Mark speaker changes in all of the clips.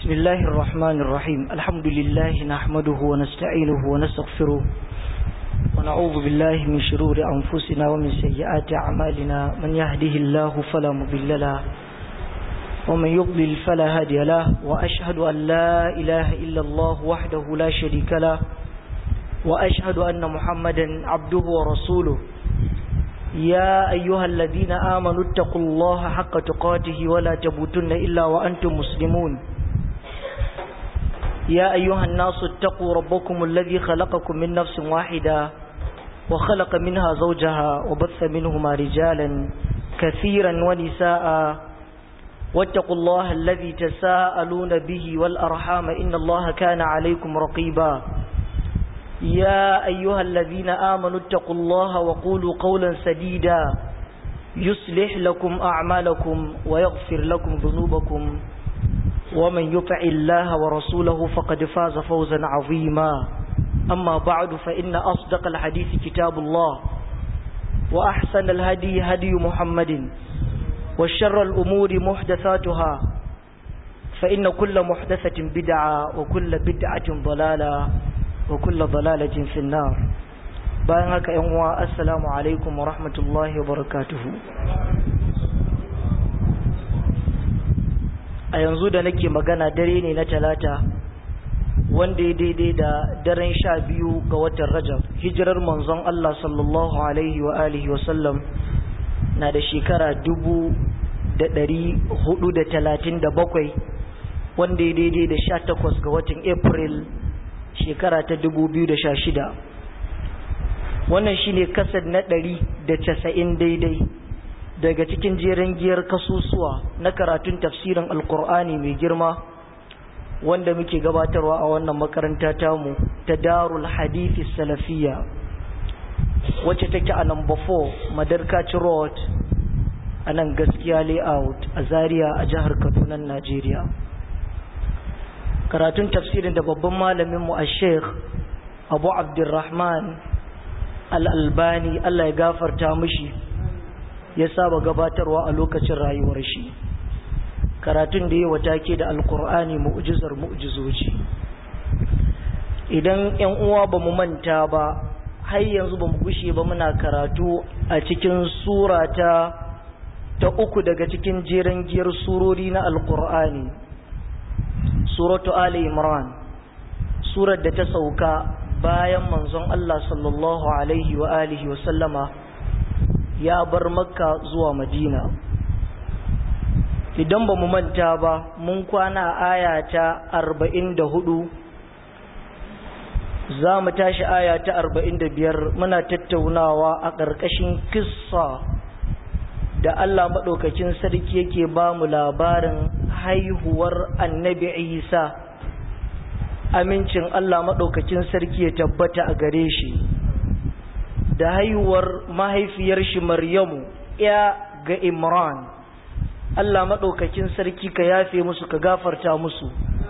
Speaker 1: بسم الله الرحمن الرحيم الحمد لله نحمده ونستعينه ونستغفره ونعوذ بالله من شرور أنفسنا ومن سيئات أعمالنا من يهده الله فلا مضل له ومن يضلل فلا هادي له وأشهد أن لا إله إلا الله وحده لا شريك له وأشهد أن محمدا عبده ورسوله يا أيها الذين آمنوا اتقوا الله حق تقاته ولا تموتن إلا وأنتم مسلمون يا أيها الناس اتقوا ربكم الذي خلقكم من نفس واحدة وخلق منها زوجها وبث منهما رجالا كثيرا ونساء واتقوا الله الذي تساءلون به والأرحام إن الله كان عليكم رقيبا يا أيها الذين آمنوا اتقوا الله وقولوا قولا سديدا يصلح لكم أعمالكم ويغفر لكم ذنوبكم ومن يطع الله ورسوله فقد فاز فوزا عظيما أما بعد فإن أصدق الحديث كتاب الله وأحسن الهدي هدي محمد وشر الأمور محدثاتها فإن كل محدثة بدعة وكل بدعة ضلالة وكل ضلالة في النار bayan haka yan uwa assalamu alaikum wa rahmatullahi wa barakatuhu a yanzu da nake magana dare ne na talata wanda ya daidai da daren sha biyu ga watan rajab hijirar manzon Allah sallallahu alaihi wa alihi wa sallam na da shekara dubu da ɗari hudu da talatin da bakwai wanda ya daidai da sha takwas ga watan april shekara ta dubu biyu da sha shida wannan shine kasar na ɗari da casa'in daidai daga cikin jerin giyar kasusuwa na karatun tafsirin alkur'ani mai girma wanda muke gabatarwa a wannan makaranta tamu ta darul hadithi salafiya wacce take a number 4 madarkaci road a nan gaskiya layout a zaria a jihar kaduna najeriya karatun tafsirin da babban malaminmu a sheikh abu abdurrahman al'albani allah ya gafarta mushi ya saba gabatarwa a lokacin rayuwar shi karatun da ya watake da alkur'ani mu'jizar mu'jizoji idan yan uwa ba mu manta ba har yanzu ba mu gushe ba muna karatu a cikin sura ta ta uku daga cikin jeren giyar surori na alkur'ani suratu ali imran surar da ta sauka bayan manzon Allah sallallahu alaihi wa alihi wa sallama ya bar makka zuwa madina idan ba mu manta ba mun kwana aya ta arba'in da hudu za mu tashi aya ta arba'in da biyar muna tattaunawa a ƙarƙashin kissa da Allah maɗaukakin sarki yake ba mu labarin haihuwar annabi isa amincin Allah maɗaukakin sarki ya tabbata a gare shi da haihuwar mahaifiyar shi Maryamu ya ga Imran Allah maɗaukakin sarki ka yafe musu ka gafarta musu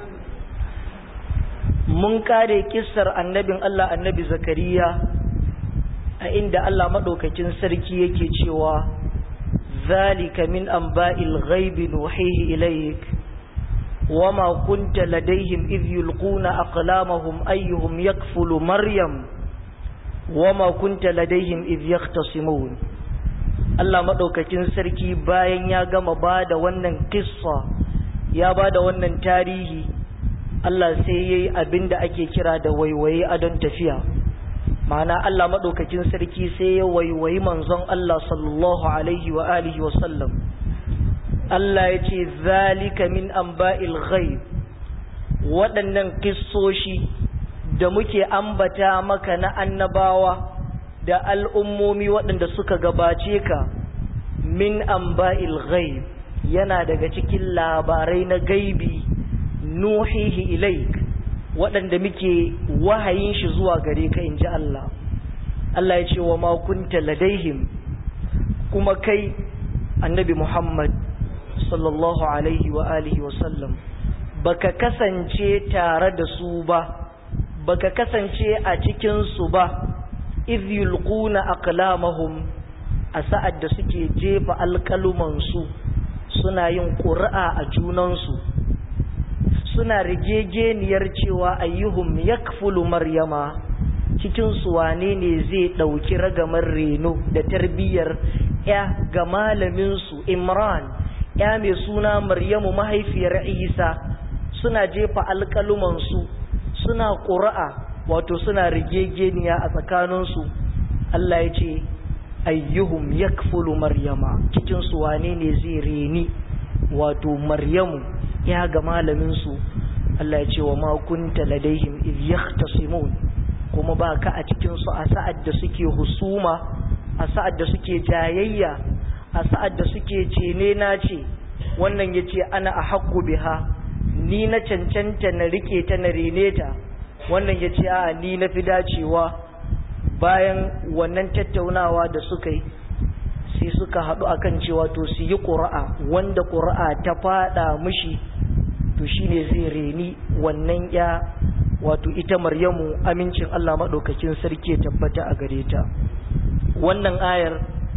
Speaker 1: mun kare kissar annabin Allah annabi Zakariya a inda Allah maɗaukakin sarki yake cewa zalika min anba'il ghaibi nuhihi ilayk wama kunta ladaihim idh yulquna aqlamahum ayyuhum yakfulu maryam wama kunta ladaihim idh yahtasimun Allah madaukakin sarki bayan ya gama bada wannan kissa ya bada wannan tarihi Allah sai yayi abinda ake kira da waiwaye adon tafiya ma'ana Allah madaukakin sarki sai ya waiwayi manzon Allah sallallahu alaihi wa alihi wa sallam Allah ya ce zalika min anba'il ghaib waɗannan kissoshi da muke ambata maka na annabawa da al'ummomi waɗanda suka gabace ka min amba'il ghaib yana daga cikin labarai na gaibi nuhihi ilaik waɗanda muke wahayin shi zuwa gare ka in ji Allah Allah ya ce wa makunta ladaihim kuma kai annabi Muhammad sallallahu alaihi wa alihi wa sallam baka kasance tare da su ba baka kasance a cikin su ba idh yulquna aqlamahum a sa'ad da suke jefa alƙaluman su suna yin ƙuri'a a junansu suna rigegeniyar cewa ayyuhum yakfulu maryama cikin su wane ne zai ɗauki ragamar reno da tarbiyyar ya ga malaminsu imran ya mai suna maryamu mahaifiyar isa suna jefa alƙalumansu suna ƙura'a wato suna rigegeniya a tsakaninsu Allah ya ce ayyuhum yakfulu maryama cikin su wane ne zai reni wato maryamu ya ga malaminsu Allah ya ce wa ma kunta ladaihim iz yahtasimun kuma ba ka a cikin su a sa'ad da suke husuma a sa'ad da suke jayayya a sa'ad da suke cene na ce wannan yace ana a haqqu biha ni na cancanta na rike ta na rene ta wannan ya ce a ni na fi dacewa bayan wannan tattaunawa da suka yi sai suka haɗu akan cewa to su yi ƙura'a wanda ƙura'a ta faɗa mushi to shine zai reni wannan ya wato ita maryamu amincin Allah maɗaukakin sarki ya tabbata a gare ta wannan ayar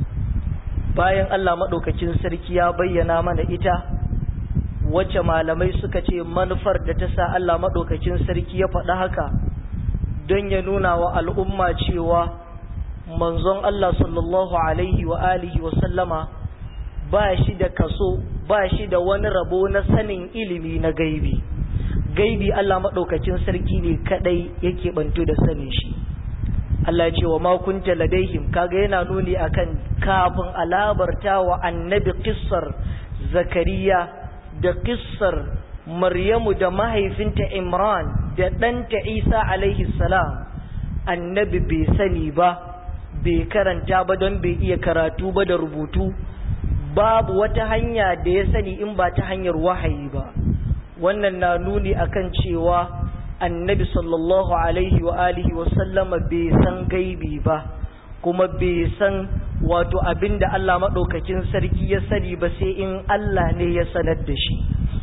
Speaker 1: bayan Allah maɗaukakin sarki ya bayyana mana ita wacce malamai suka ce manufar da ta sa Allah maɗaukakin sarki ya faɗa haka don ya nuna wa al'umma cewa manzon Allah sallallahu alaihi wa alihi wa sallama ba shi da kaso ba shi da wani rabo na sanin ilimi na gaibi gaibi Allah maɗaukakin sarki ne kaɗai yake bantu da sanin shi Allah ce wa makunta ladaihim kaga yana nuni akan kafin alabarta wa annabi kissar zakariya da kissar Maryamu da mahaifinta Imran da ɗanta Isa alaihi salam annabi bai sani ba bai karanta ba don bai iya karatu ba da rubutu babu wata hanya da ya sani in ba ta hanyar wahayi ba wannan na nuni akan cewa annabi sallallahu alaihi wa alihi wa sallama bai san gaibi ba kuma bai san wato abinda Allah maɗaukakin sarki ya sani ba sai in Allah ne ya sanar da shi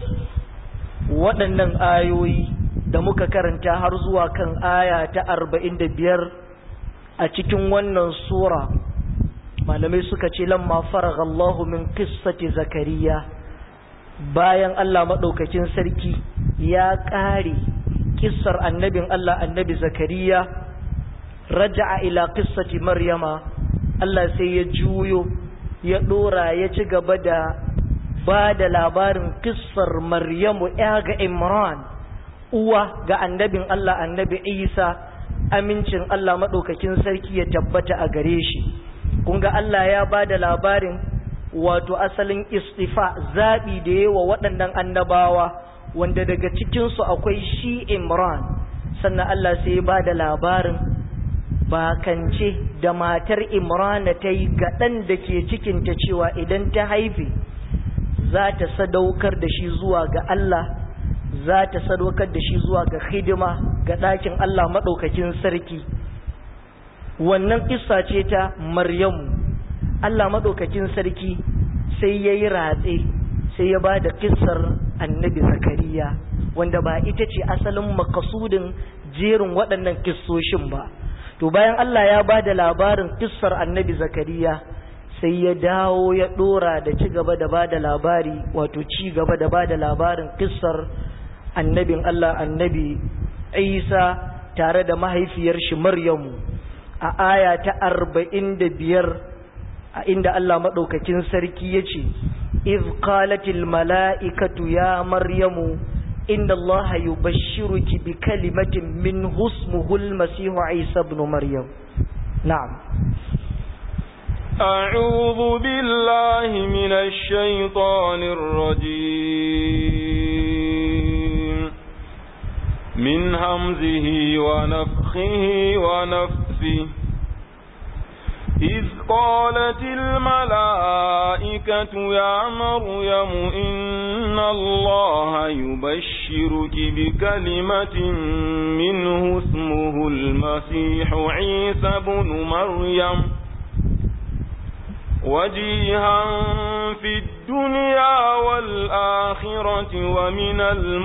Speaker 1: waɗannan ayoyi da muka karanta har zuwa kan aya ta arba'in da biyar a cikin wannan sura malamai suka ce lamma faraghallahu min qissati zakariya bayan Allah maɗaukakin sarki ya ƙare kissar annabin Allah annabi zakariya raja'a ila qissati maryama Allah sai ya juyo ya ɗora ya ci gaba da ba da labarin kissar Maryamu ya ga Imran uwa ga annabin Allah annabi Isa amincin Allah maɗaukakin sarki ya tabbata a gare shi kun ga Allah ya ba da labarin wato asalin istifa zaɓi da yawa waɗannan annabawa wanda daga cikinsu akwai shi Imran sannan Allah sai ya ba da labarin bakance da matar Imrana ta yi ga ɗan da ke cikinta cewa idan ta haife za ta sadaukar da shi zuwa ga Allah za ta sadaukar da shi zuwa ga hidima ga ɗakin Allah maɗaukakin sarki wannan kissa ce ta Maryamu Allah maɗaukakin sarki sai ya yi ratse sai ya ba da kissar annabi Zakariya wanda ba ita ce asalin makasudin jerin waɗannan kissoshin ba to bayan Allah ya ba da labarin kissar annabi Zakariya sai ya dawo ya dora da ci gaba da bada labari wato ci gaba da bada labarin kissar annabin Allah annabi Isa tare da mahaifiyar shi Maryamu a aya ta arba'in da biyar a inda Allah maɗaukakin sarki ya ce iz qalatil mala'ikatu ya Maryamu inda Allah yubashshiruki bi kalimatin min husmuhul masihu Isa ibn Maryam na'am
Speaker 2: أعوذ بالله من الشيطان الرجيم من همزه ونفخه ونفسه إذ قالت الملائكة يا مريم إن الله يبشرك بكلمة منه اسمه المسيح عيسى بن مريم وجيها في الدنيا والآخرة ومن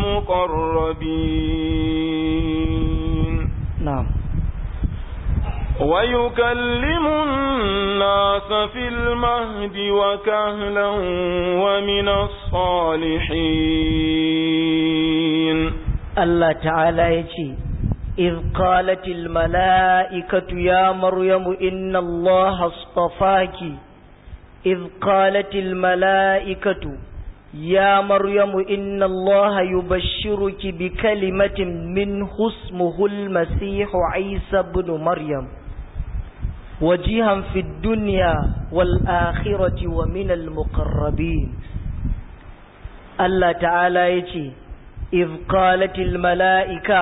Speaker 2: المقربين
Speaker 1: نعم
Speaker 2: ويكلم الناس في المهد وكهلا ومن الصالحين
Speaker 1: الله تعالى يجي إذ قالت الملائكة يا مريم إن الله اصطفاك إذ قالت الملائكة يا مريم إن الله يبشرك بكلمة منه اسمه المسيح عيسى بن مريم وجيها في الدنيا والآخرة ومن المقربين الله تعالى يتي إذ قالت الملائكة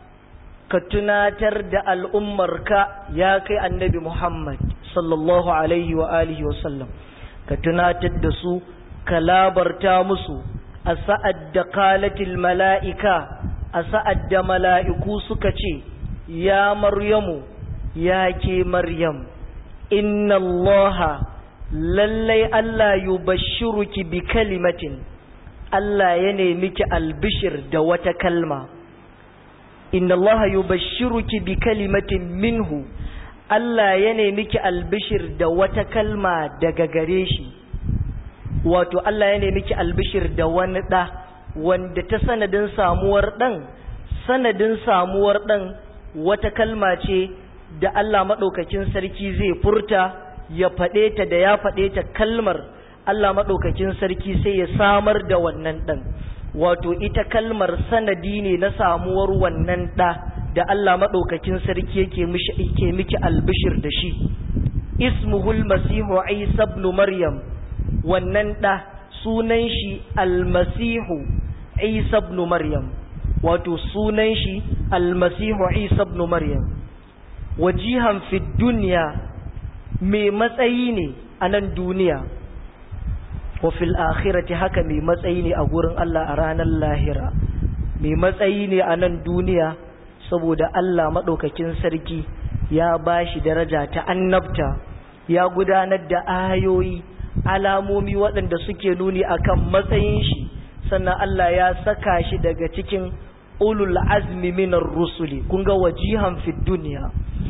Speaker 1: كتناتر دا الأمرك يا كي النبي محمد صلى الله عليه وآله وسلم كتناتر دسو كلابرتا مسو أسأد قالت الملائكة أسأد ملائكو سكتي يا مريم ya ke Maryam, inna Allah lallai Allah yubashshiruki bi kalimatin, Allah ya nemi ki albishir da wata kalma. Inna Allah yubashshiruki bi kalimatin minhu, Allah ya nemi ki albishir da wata kalma daga gare shi. Wato Allah ya nemi ki albishir da wani ɗa, wanda ta sanadin samuwar ɗan, sanadin samuwar ɗan wata kalma ce da Allah maɗaukakin sarki zai furta ya faɗe ta da ya faɗe ta kalmar Allah maɗaukakin sarki sai ya samar da wannan ɗan wato ita kalmar sanadi ne na samuwar wannan ɗa da Allah maɗaukakin sarki yake ke miki albishir da shi ismuhul masihu isa ibn maryam wannan ɗa sunan shi almasihu isa ibn maryam wato sunan shi almasihu isa ibn maryam wajihan fi duniya mai matsayi ne a nan duniya wa fil akhirati haka mai matsayi ne a gurin Allah a ranar lahira mai matsayi ne a nan duniya saboda Allah maɗaukakin sarki ya ba shi daraja ta annabta ya gudanar da ayoyi alamomi waɗanda suke nuni akan matsayin shi sannan Allah ya saka shi daga cikin ulul azmi minar rusuli kun ga wajihan fi duniya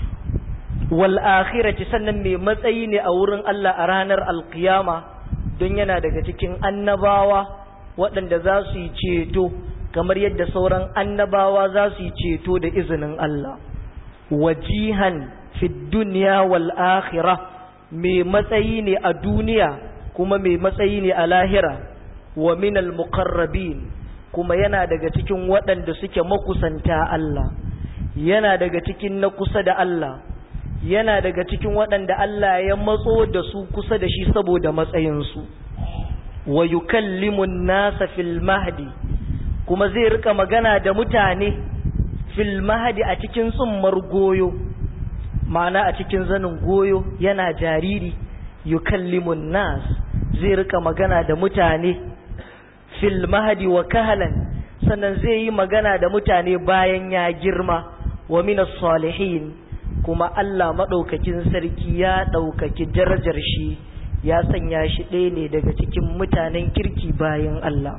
Speaker 1: wal akhirati sannan mai matsayi ne a wurin Allah a ranar alkiyama don yana daga cikin annabawa waɗanda za su yi ceto kamar yadda sauran annabawa za su yi ceto da izinin Allah wajihan fi duniya wal akhirah mai matsayi ne a duniya kuma mai matsayi ne a lahira wa minal muqarrabin kuma yana daga cikin waɗanda suke makusanta Allah yana daga cikin na kusa da Allah yana daga cikin waɗanda Allah ya matso da su kusa da shi saboda matsayinsu wa yukallimun nasa fil mahdi kuma zai rika magana da mutane fil mahdi a cikin tsummar goyo ma'ana a cikin zanin goyo yana jariri yukallimun nas zai rika magana da mutane fil mahdi wa kahalan sannan zai yi magana da mutane bayan ya girma wa minas salihin kuma Allah maɗaukakin sarki ya ɗaukaki darajar shi ya sanya shi ɗaya ne daga cikin mutanen kirki bayan Allah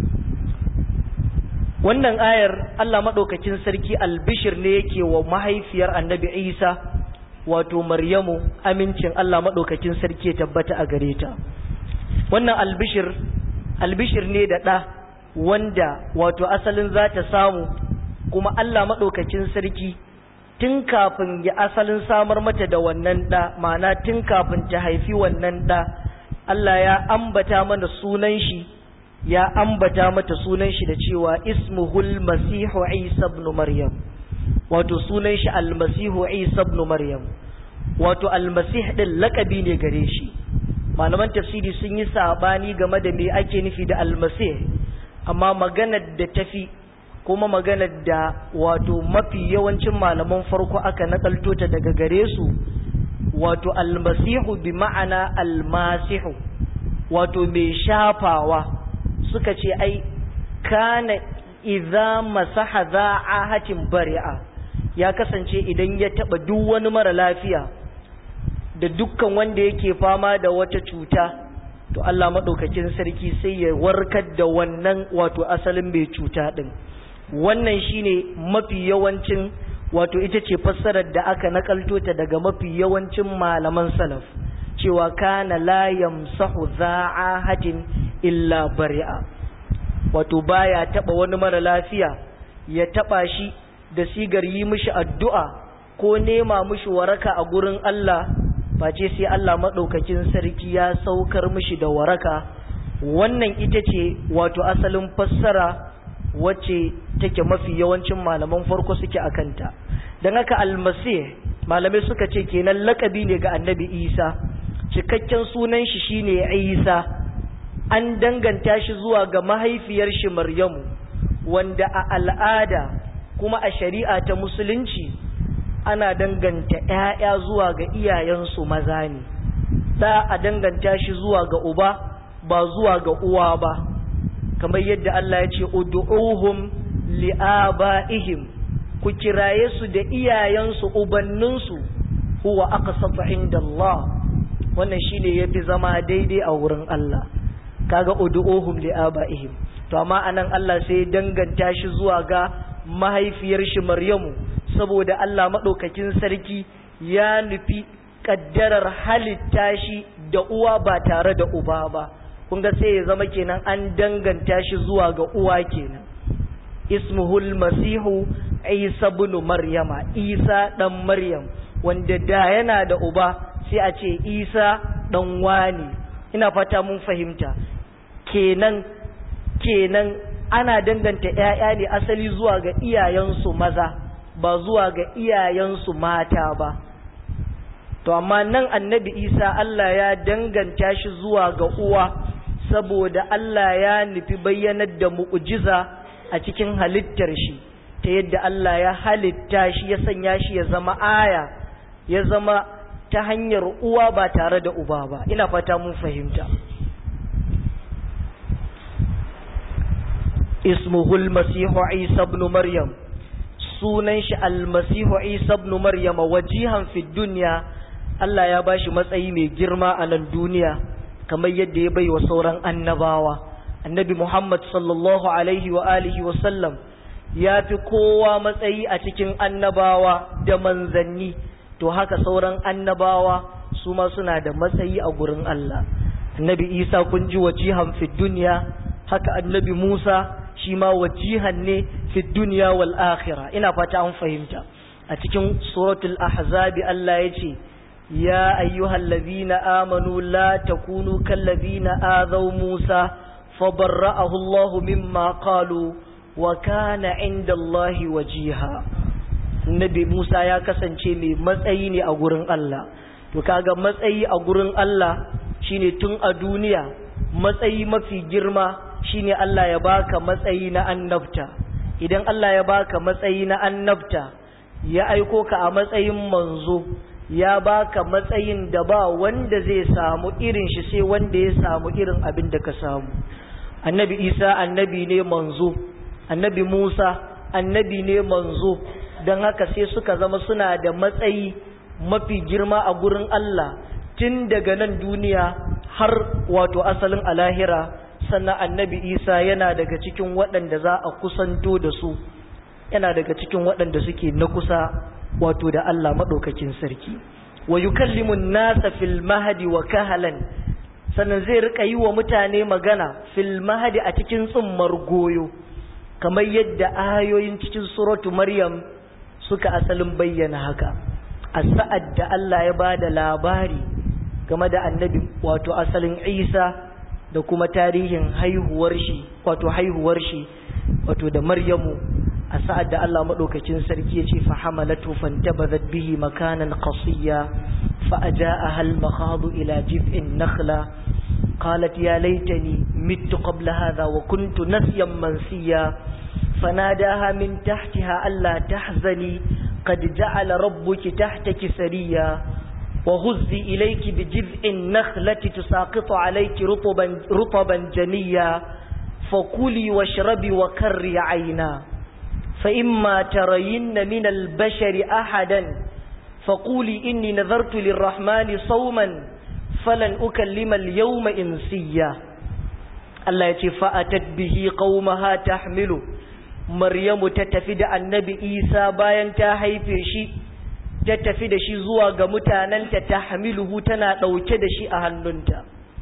Speaker 1: wannan ayar Allah maɗaukakin sarki albishir ne yake wa mahaifiyar annabi Isa wato Maryamu amincin Allah maɗaukakin sarki ya tabbata a gare ta wannan albishir albishir ne da ɗa wanda wato asalin za ta samu kuma Allah maɗaukakin sarki tun kafin ya asalin samar mata da wannan ɗa ma'ana tun kafin ta haifi wannan ɗa Allah ya ambata mana sunan shi ya ambata mata sunan shi da cewa ismuhul masihu isa ibn maryam wato sunan shi almasihu isa ibn maryam wato almasih din lakabi ne gare shi malaman tafsiri sun yi sabani game da me ake nufi da almasih amma maganar da tafi kuma maganar da wato mafi yawancin malaman farko aka nakalto ta daga gare su wato almasihu bi ma'ana almasihu wato mai shafawa suka ce ai kana idza masaha za'ahatin bari'a ya kasance idan ya taba duk wani mara lafiya da dukkan wanda yake fama da wata cuta to Allah madaukakin sarki sai ya warkar da wannan wato asalin mai cuta din wannan shine mafi yawancin wato ita ce fassarar da aka nakalto ta daga mafi yawancin malaman salaf cewa kana la yamsahu za'ahatin illa bari'a wato baya taba wani mara lafiya ya taba shi da sigar yi mishi addu'a ko nema mishi waraka a gurin Allah face sai Allah madaukakin sarki ya saukar mishi da waraka wannan ita ce wato asalin fassara wacce take mafi yawancin malaman farko suke akanta dan haka almasih malamai suka ce kenan lakabi ne ga annabi Isa cikakken sunan shi shine Isa an danganta shi zuwa ga mahaifiyar shi Maryamu wanda a al'ada kuma a shari'a ta musulunci ana danganta ‘ya'ya zuwa ga iyayensu maza ne da a danganta shi zuwa ga uba ba zuwa ga uwa ba kamar yadda Allah ya ce ud'uhum li'aba'ihim ku kiraye su da iyayensu ubanninsu huwa aqsatu inda Allah wannan shine yafi zama daidai a wurin Allah kaga ud'uhum li'aba'ihim to amma anan Allah sai danganta shi zuwa ga mahaifiyar shi Maryamu saboda Allah madaukakin sarki ya nufi kaddarar halitta shi da uwa ba tare da uba ba kun ga sai ya zama kenan an danganta shi zuwa ga uwa kenan ismuhul masihu isa ibn maryama isa dan maryam wanda da yana da uba sai a ce isa dan wani ina fata mun fahimta kenan kenan ana danganta ‘ya'ya ne asali zuwa ga iyayensu maza ba zuwa ga iyayensu mata ba to amma nan annabi isa Allah ya danganta shi zuwa ga uwa saboda Allah ya nufi bayyanar da mu'ujiza a cikin halittar shi ta yadda Allah ya halitta shi ya sanya shi ya zama aya ya zama ta hanyar uwa ba tare da uba ba ina fata mun fahimta ismuhul masihu isa ibn maryam sunan shi almasihu isa ibn maryam wajihan fi dunya Allah ya bashi matsayi mai girma a nan duniya kamar yadda ya bai wa sauran annabawa annabi Muhammad sallallahu alaihi wa alihi wa sallam ya fi kowa matsayi a cikin annabawa da manzanni to haka sauran annabawa su ma suna da matsayi a gurin Allah annabi Isa kun ji wajihan fi dunya haka annabi Musa shi ma wajihan ne fi dunya wal akhirah ina fata an fahimta a cikin suratul ahzabi Allah ya ce ya ayyuhal ladhina amanu la takunu kal ladhina azaw Musa fabarra'ahu Allah mimma qalu wa kana 'inda Allah wajiha Nabi Musa ya kasance mai matsayi ne a gurin Allah to kaga matsayi a gurin Allah shine tun a duniya matsayi mafi girma shine Allah ya baka matsayi na annabta idan Allah ya baka matsayi na annabta ya aiko ka a matsayin manzo ya baka matsayin da ba wanda zai samu irin shi sai wanda ya samu irin abin da ka samu annabi Isa annabi ne manzo annabi Musa annabi ne manzo don haka sai suka zama suna da matsayi mafi girma a gurin Allah tun daga nan duniya har wato asalin alahira sannan annabi isa yana daga cikin waɗanda za a kusanto da su yana daga cikin waɗanda suke na kusa wato da Allah maɗaukakin sarki wa yukallimun nasa fil mahadi wa kahalan sannan zai rika yi wa mutane magana fil mahadi a cikin tsummar goyo kamar yadda ayoyin cikin suratu maryam suka asalin bayyana haka a sa'ad da Allah ya ba da labari game da annabi wato asalin isa da kuma tarihin haihuwar shi wato haihuwar shi wato da maryamu a sa'ad da Allah madaukakin sarki ya ce fa hamalatu fantabazat bihi makanan qasiya fa ajaaha al makhadu ila jib'in nakhla qalat ya laitani mittu qabla hadha wa kuntu nasyan mansiya fanadaha min tahtiha alla tahzani qad ja'ala rabbuki tahtaki sariya وهزي إليك بجذع النخلة تساقط عليك رطبا, رطبا جنيا فكلي واشربي وكري عينا فإما ترين من البشر أحدا فقولي إني نذرت للرحمن صوما فلن أكلم اليوم إنسيا الله يتي فأتت به قومها تحمله maryamu ta tafi da annabi isa bayan ta haife shi ta tafi da shi zuwa ga mutanenta ta hamiluhu tana ɗauke da shi a hannunta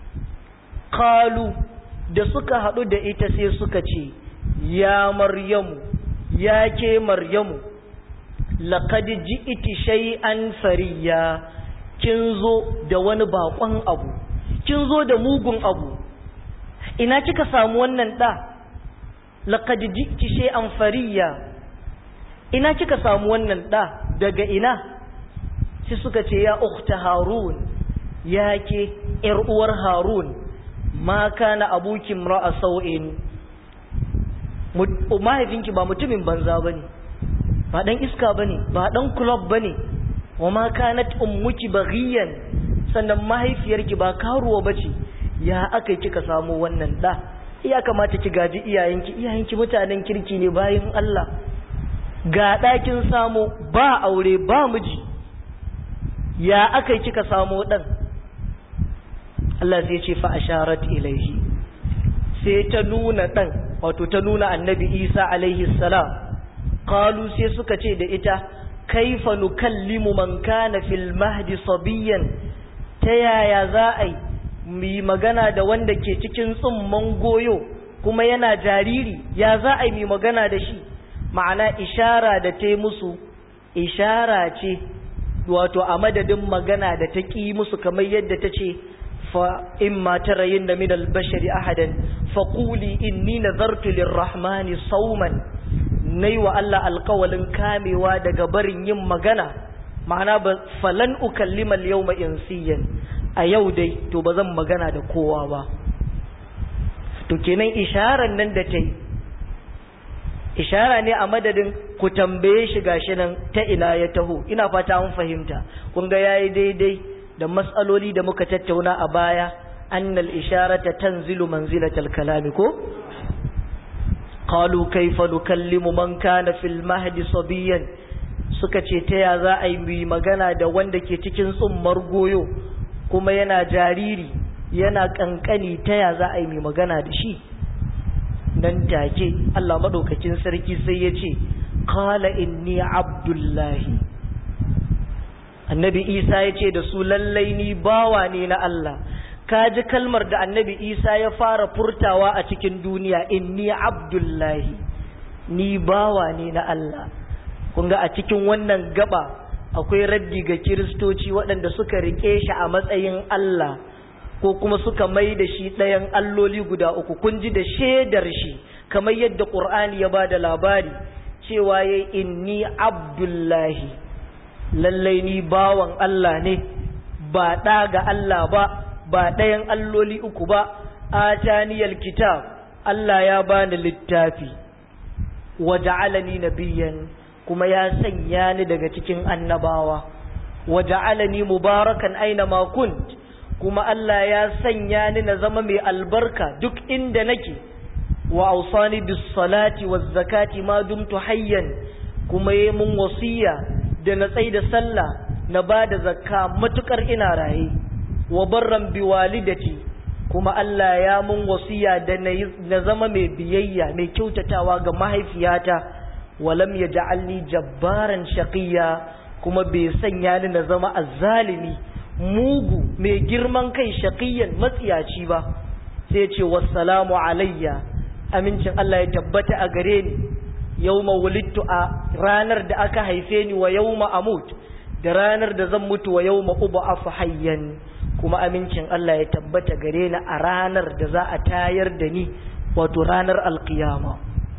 Speaker 1: kalu da suka haɗu da ita sai suka ce ya maryamu ya ke maryamu laƙad ji'iti shay'an fariya kin zo da wani baƙon abu kin zo da mugun abu ina kika samu wannan ɗa laƙad ji'iti shay'an fariya ina kika samu wannan ɗa daga ina sai suka ce ya ukhta harun ya ke ‘yar uwar harun ma kana abukin ra'a sau'in mahaifinki ba mutumin banza ba ne ba ɗan iska ba ne ba ɗan kulob ba ne wa ma kanat ummuki baghiyan sannan mahaifiyarki ba karuwa ba ce ya aka kika samu wannan ɗa ya kamata ki gaji iyayenki iyayenki mutanen kirki ne bayan Allah ga ɗakin samu ba aure ba miji ya aka kika samu ɗan Allah sai ce fa asharat ilaihi sai ta nuna ɗan wato ta nuna annabi Isa alaihi salam qalu sai suka ce da ita kaifa nukallimu man kana fil mahdi sabiyan ta yaya za a yi mu magana da wanda ke cikin tsumman goyo kuma yana jariri ya za a yi mu magana da shi ma'ana ishara da ta musu ishara ce wato a madadin magana da ta ƙi musu kamar yadda ta ce fa in ma tarayin da min albashari ahadan fa quli inni nazartu lirrahmani sauman nayi wa Allah alƙawalin kamewa daga barin yin magana ma'ana ba falan ukallima al-yawma insiyan a yau dai to ba zan magana da kowa ba to kenan isharar nan da ta yi ishara ne a madadin ku tambaye shi gashi nan ta ina ya taho ina fata mun fahimta kun ga yayi daidai da matsaloli da muka tattauna a baya annal isharata tanzilu manzilatal kalami ko qalu kayfa nukallimu man kana fil mahdi sabiyan suka ce ta ya za a yi magana da wanda ke cikin tsummar goyo kuma yana jariri yana kankani ta ya za a yi magana da shi nan take Allah madaukakin sarki sai ya ce qala inni abdullahi annabi isa ya ce da su lallai ni bawa ne na Allah ka ji kalmar da annabi isa ya fara furtawa a cikin duniya inni abdullahi ni bawa ne na Allah kun ga a cikin wannan gaba akwai raddi ga kiristoci waɗanda suka rike shi a matsayin Allah ko kuma suka mai da shi ɗayan alloli guda uku kun ji da shaidar shi kamar yadda ƙur'ani ya ba da labari cewa ya inni abdullahi lallai ni bawan Allah ne ba ɗa ga Allah ba ba ɗayan alloli uku ba ataniyal kitab Allah ya bani littafi wa ja'alani nabiyyan kuma ya sanya ni daga cikin annabawa wa ja'alani mubarakan aina ma kunt kuma Allah ya sanya ni na zama mai albarka duk inda nake wa ausani bis salati waz zakati ma dumtu hayyan kuma yayi mun wasiya da na tsai da sallah na bada zakka matukar ina raye wa barran bi walidati kuma Allah ya mun wasiya da na zama mai biyayya mai kyautatawa ga mahaifiyata walam yaj'alni jabbaran shaqiya kuma bai sanya ni na zama azzalimi mugu mai girman kai shaqiyan matsiyaci ba sai ce wassalamu alayya amincin Allah ya tabbata a gare ni yawma wulidtu a ranar da aka haife ni wa yawma amut da ranar da zan mutu wa yawma ub'afu hayyan kuma amincin Allah ya tabbata gare ni a ranar da za a tayar da ni wato ranar alkiyama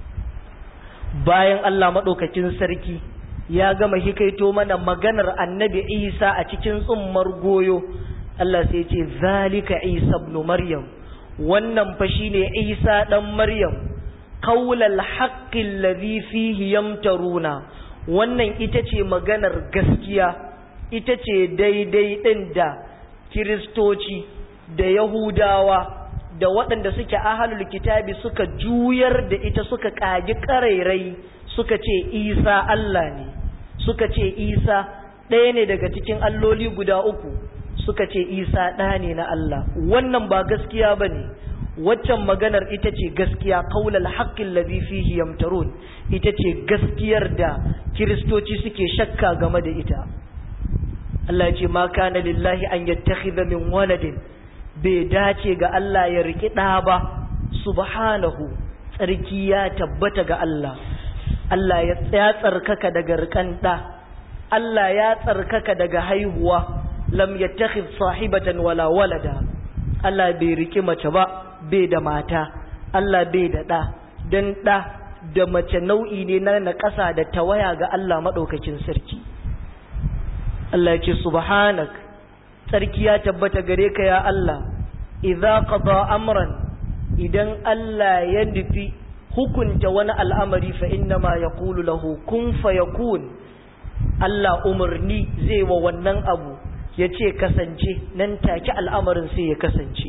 Speaker 1: bayan Allah madaukakin sarki ya gama hikaito mana maganar annabi Isa a cikin tsummar goyo Allah sai ce zalika Isa ibn Maryam wannan fa shine Isa dan Maryam qaulal haqqi alladhi fihi yamtaruna wannan ita ce maganar gaskiya ita ce daidai din da kiristoci da yahudawa da waɗanda suke ahalul kitabi suka juyar da ita suka ƙagi ƙarairai suka ce isa Allah ne suka ce isa ɗaya ne daga cikin alloli guda uku suka ce isa ɗa ne na Allah wannan ba gaskiya ba ne waccan maganar ita ce gaskiya qaulal haqqil ladhi fihi yamtarun ita ce gaskiyar da kiristoci suke shakka game da ita Allah ya ce ma kana lillahi an yattakhidha min waladin bai dace ga Allah ya riki ɗa ba subhanahu tsarki ya tabbata ga Allah Allah ya tsarkaka daga rikan ɗa Allah ya tsarkaka daga haihuwa lam yattakhidh sahibatan wala walada Allah bai riki mace ba bai da mata Allah bai da ɗa dan ɗa da mace nau'i ne na naƙasa da tawaya ga Allah maɗaukakin sarki Allah ya ce subhanak sarki ya tabbata gare ka ya Allah idza qada amran idan Allah ya nufi hukunta wani al'amari fa inna ma yaqulu lahu kun fayakun Allah umarni zai wa wannan abu ya ce kasance nan take al'amarin sai ya kasance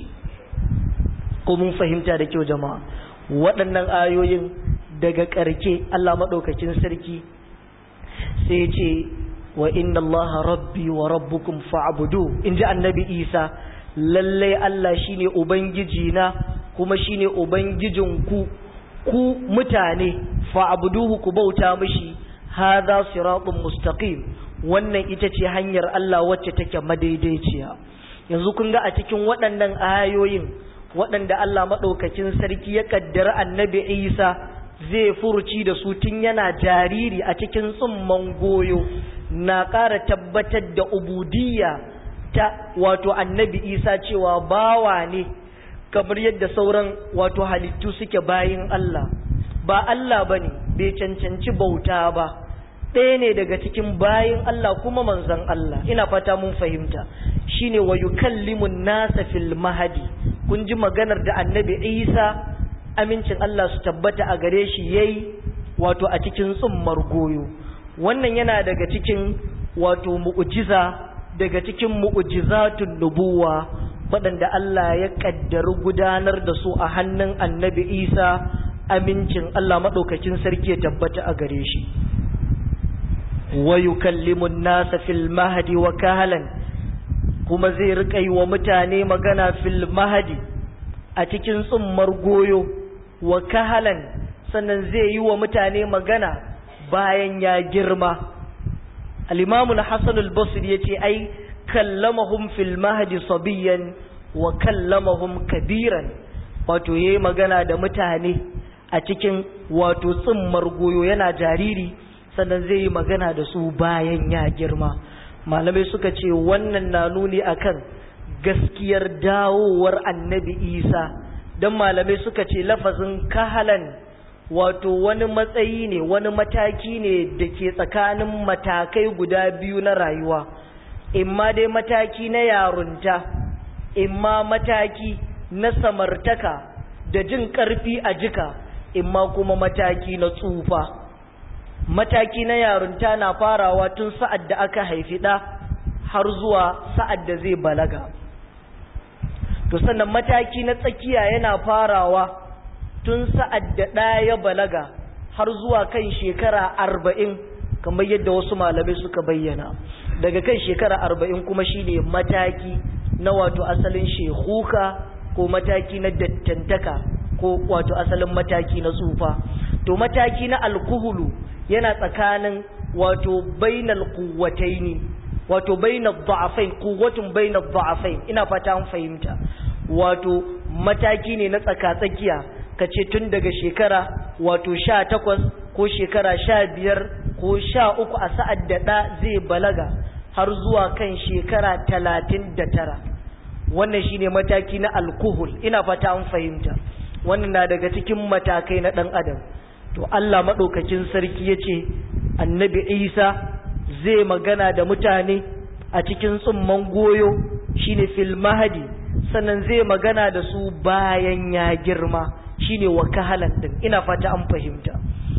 Speaker 1: ko mun fahimta da kyau jama'a waɗannan ayoyin daga ƙarke Allah maɗaukacin sarki sai ce wa inna Allah rabbi wa rabbukum fa'budu in ji annabi Isa lallai Allah shine ubangiji na kuma shine ubangijinku ku mutane fa'buduhu ku bauta mishi hadha siratun mustaqim wannan ita ce hanyar Allah wacce take madaidaiciya yanzu kun ga a cikin waɗannan ayoyin waɗanda Allah maɗaukakin sarki ya kaddara annabi Isa zai furuci da su tun yana jariri a cikin tsumman goyo na ƙara tabbatar da ubudiyya ta wato annabi Isa cewa bawa ne kamar yadda sauran wato halittu suke bayin Allah ba Allah bane bai cancanci bauta ba ɗaya ne daga cikin bayin Allah kuma manzon Allah ina fata mun fahimta shine wa yukallimun nasa fil mahadi kun ji maganar da annabi Isa amincin Allah su tabbata a gare shi yayi wato a cikin tsummar goyo wannan yana daga cikin wato mu'jiza daga cikin mu'jizatun nubuwa waɗanda Allah ya kaddari gudanar da su a hannun annabi Isa amincin Allah maɗaukakin sarki ya tabbata a gare shi wa yukallimun nasa fil mahdi wa kahalan kuma zai rika yi wa mutane magana fil mahdi a cikin tsummar goyo wa kahalan sannan zai yi wa mutane magana bayan ya girma al-imamu al-hasan al-basri yace ai kallamahum fil mahdi sabiyan wa kallamahum kabiran wato yayi magana da mutane a cikin wato tsummar goyo yana jariri sannan zai yi magana da su bayan ya girma malamai suka ce wannan na nuni akan gaskiyar dawowar annabi isa don malamai suka ce lafazin kahalan wato wani matsayi ne wani mataki ne da ke tsakanin matakai guda biyu na rayuwa imma dai mataki na yarunta imma mataki na samartaka da jin ƙarfi a jika imma kuma mataki na tsufa mataki na yarunta na farawa tun sa'ad da aka haifi ɗa har zuwa sa'ad da zai balaga to sannan mataki na tsakiya yana farawa tun sa'ad da ɗa ya balaga har zuwa kan shekara arba'in kamar yadda wasu malamai suka bayyana daga kan shekara arba'in kuma shine mataki na wato asalin shekuka ko mataki na dattantaka ko wato asalin mataki na tsufa to mataki na alkuhulu yana tsakanin wato bainal quwwataini wato bainal dha'afain quwwatun bainal dha'afain ina fata an fahimta wato mataki ne na tsaka-tsakiya kace tun daga shekara wato 18 ko shekara 15 ko 13 a sa'ad da da zai balaga har zuwa kan shekara 39 wannan shine mataki na alkuhul ina fata an fahimta wannan na daga cikin matakai na dan adam to Allah maɗaukakin sarki ya ce annabi isa zai magana da mutane a cikin tsumman goyo shine fil mahadi sannan zai magana da su bayan ya girma shine wa kahalan din ina fata an fahimta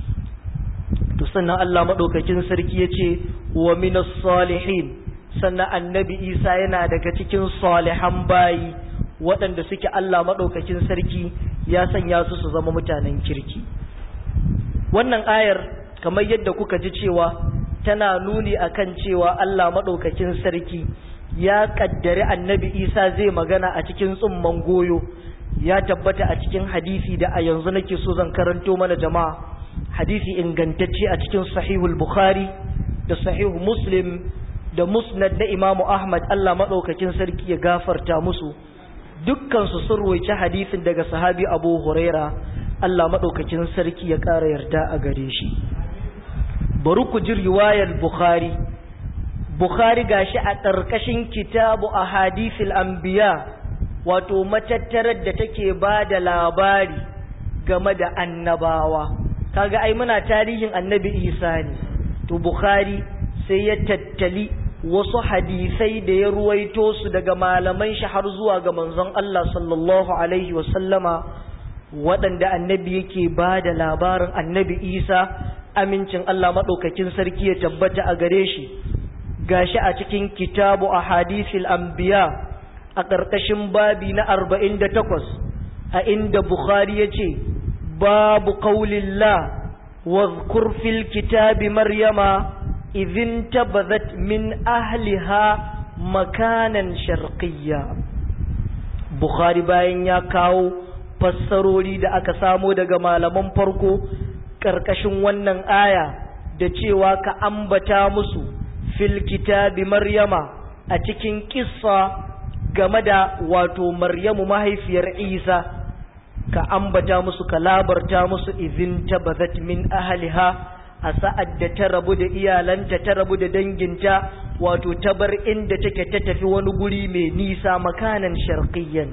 Speaker 1: to sannan Allah maɗaukakin sarki ya ce wa minas salihin sannan annabi isa yana daga cikin salihan bayi waɗanda suke Allah maɗaukakin sarki ya sanya su su zama mutanen kirki wannan ayar kamar yadda kuka ji cewa tana nuni akan cewa Allah maɗaukakin sarki ya ƙaddari annabi isa zai magana a cikin tsumman goyo ya tabbata a cikin hadisi da a yanzu nake so zan karanto mana jama'a hadisi ingantacce a cikin sahihul bukhari da sahihu muslim da musnad na imamu ahmad allah maɗaukakin sarki ya gafarta musu dukkansu sun roci hadisin daga sahabi abu huraira allah maɗaukakin sarki ya ƙara yarda a gare shi bari ku ji riwayar bukhari bukhari gashi a ƙarƙashin kitabu a hadisil anbiya wato matattarar da take ba da labari game da annabawa kaga ai muna tarihin annabi isa ne to bukhari sai ya tattali wasu hadisai da ya ruwaito su daga malaman shi har zuwa ga manzon Allah sallallahu alaihi wasallama waɗanda annabi yake ba da labarin annabi isa amincin Allah maɗaukakin sarki ya tabbata a gare shi gashi a cikin kitabu a hadisil anbiya a ƙarƙashin babi na arba'in da takwas a inda bukhari ya ce babu ƙaulillah واذكر في الكتاب مريم إذ انتبذت من أهلها مكانا شرقيا بخاري باين يا كاو fassarori da aka samo daga malaman farko ƙarƙashin wannan aya da cewa ka ambata musu fil kitabi maryama a cikin kissa game da wato maryamu mahaifiyar isa ka ambata musu ka labarta musu izin tabazat min ahliha a sa'ad da ta rabu da iyalanta ta rabu da danginta wato ta bar inda take ta tafi wani guri mai nisa makanan sharqiyyan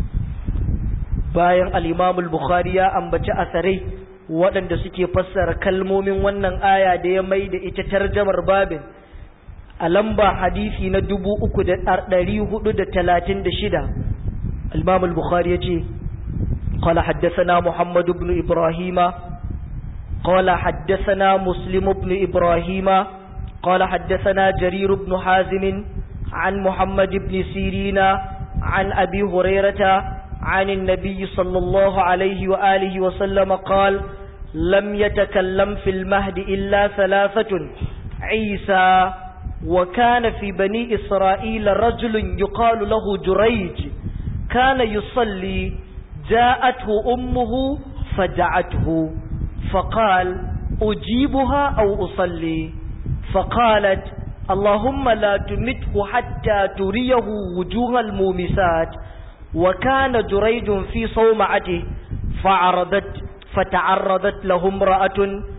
Speaker 1: bayan al-Imam al-Bukhari ya ambaci asarai waɗanda suke fassara kalmomin wannan aya da ya mai da ita tarjamar babin a lamba hadisi na dubu uku da ɗari hudu da talatin da shida al-Imam al-Bukhari ya ce قال حدثنا محمد بن إبراهيم قال حدثنا مسلم بن إبراهيم قال حدثنا جرير بن حازم عن محمد بن سيرين عن أبي هريرة عن النبي صلى الله عليه وآله وسلم قال لم يتكلم في المهد إلا ثلاثة عيسى وكان في بني إسرائيل رجل يقال له جريج كان يصلي جاءته أمه فدعته فقال أجيبها أو أصلي فقالت اللهم لا تمته حتى تريه وجوه المومسات وكان جريج في صومعته فعرضت فتعرضت له امرأة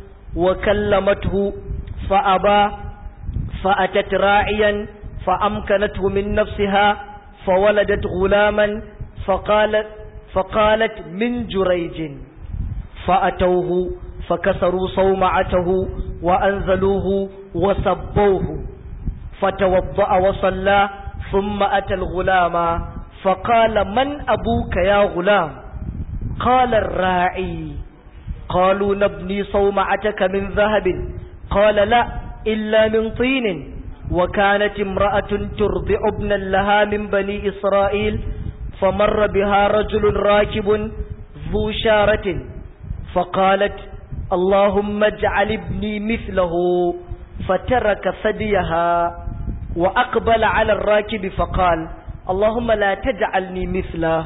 Speaker 1: وكلمته فأبى فأتت راعيا فأمكنته من نفسها فولدت غلاما فقالت فقالت من جريج فأتوه فكسروا صومعته وأنزلوه وسبوه فتوضأ وصلى ثم أتى الغلام فقال من أبوك يا غلام قال الراعي قالوا نبني صومعتك من ذهب قال لا إلا من طين وكانت امرأة ترضع ابنا لها من بني إسرائيل فمر بها رجل راكب ذو شارة فقالت اللهم اجعل ابني مثله فترك ثديها وأقبل على الراكب فقال اللهم لا تجعلني مثله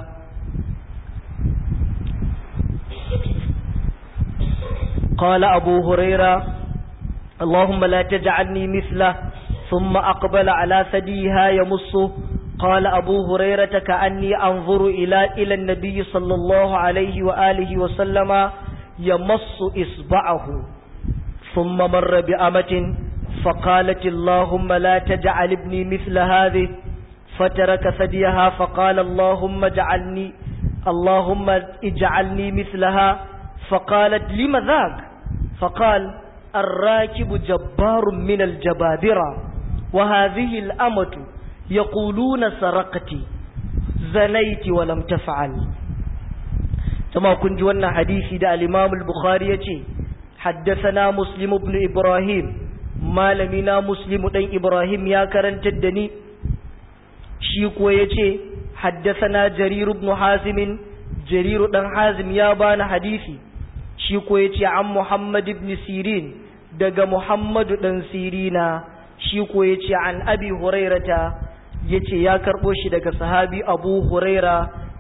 Speaker 1: قال أبو هريرة اللهم لا تجعلني مثله ثم أقبل على ثديها يمصه قال أبو هريرة كأني أنظر إلى إلى النبي صلى الله عليه وآله وسلم يمص إصبعه ثم مر بأمة فقالت اللهم لا تجعل ابني مثل هذه فترك ثديها فقال اللهم اجعلني اللهم اجعلني مثلها فقالت لم ذاك فقال الراكب جبار من الجبابرة وهذه الأمة يقولون سرقت زنيت ولم تفعل كما كنت وانا حديثي دا الإمام البخاري يتي حدثنا مسلم بن إبراهيم ما لمنا مسلم بن إبراهيم يا كرن تدني شيكو يتي حدثنا جرير بن حازم جرير بن حازم يا بان حديثي شيكو يتي عن محمد بن سيرين دقى محمد بن سيرين شيكو يتي عن أبي هريرة ya ce ya karɓo shi daga sahabi abu huraira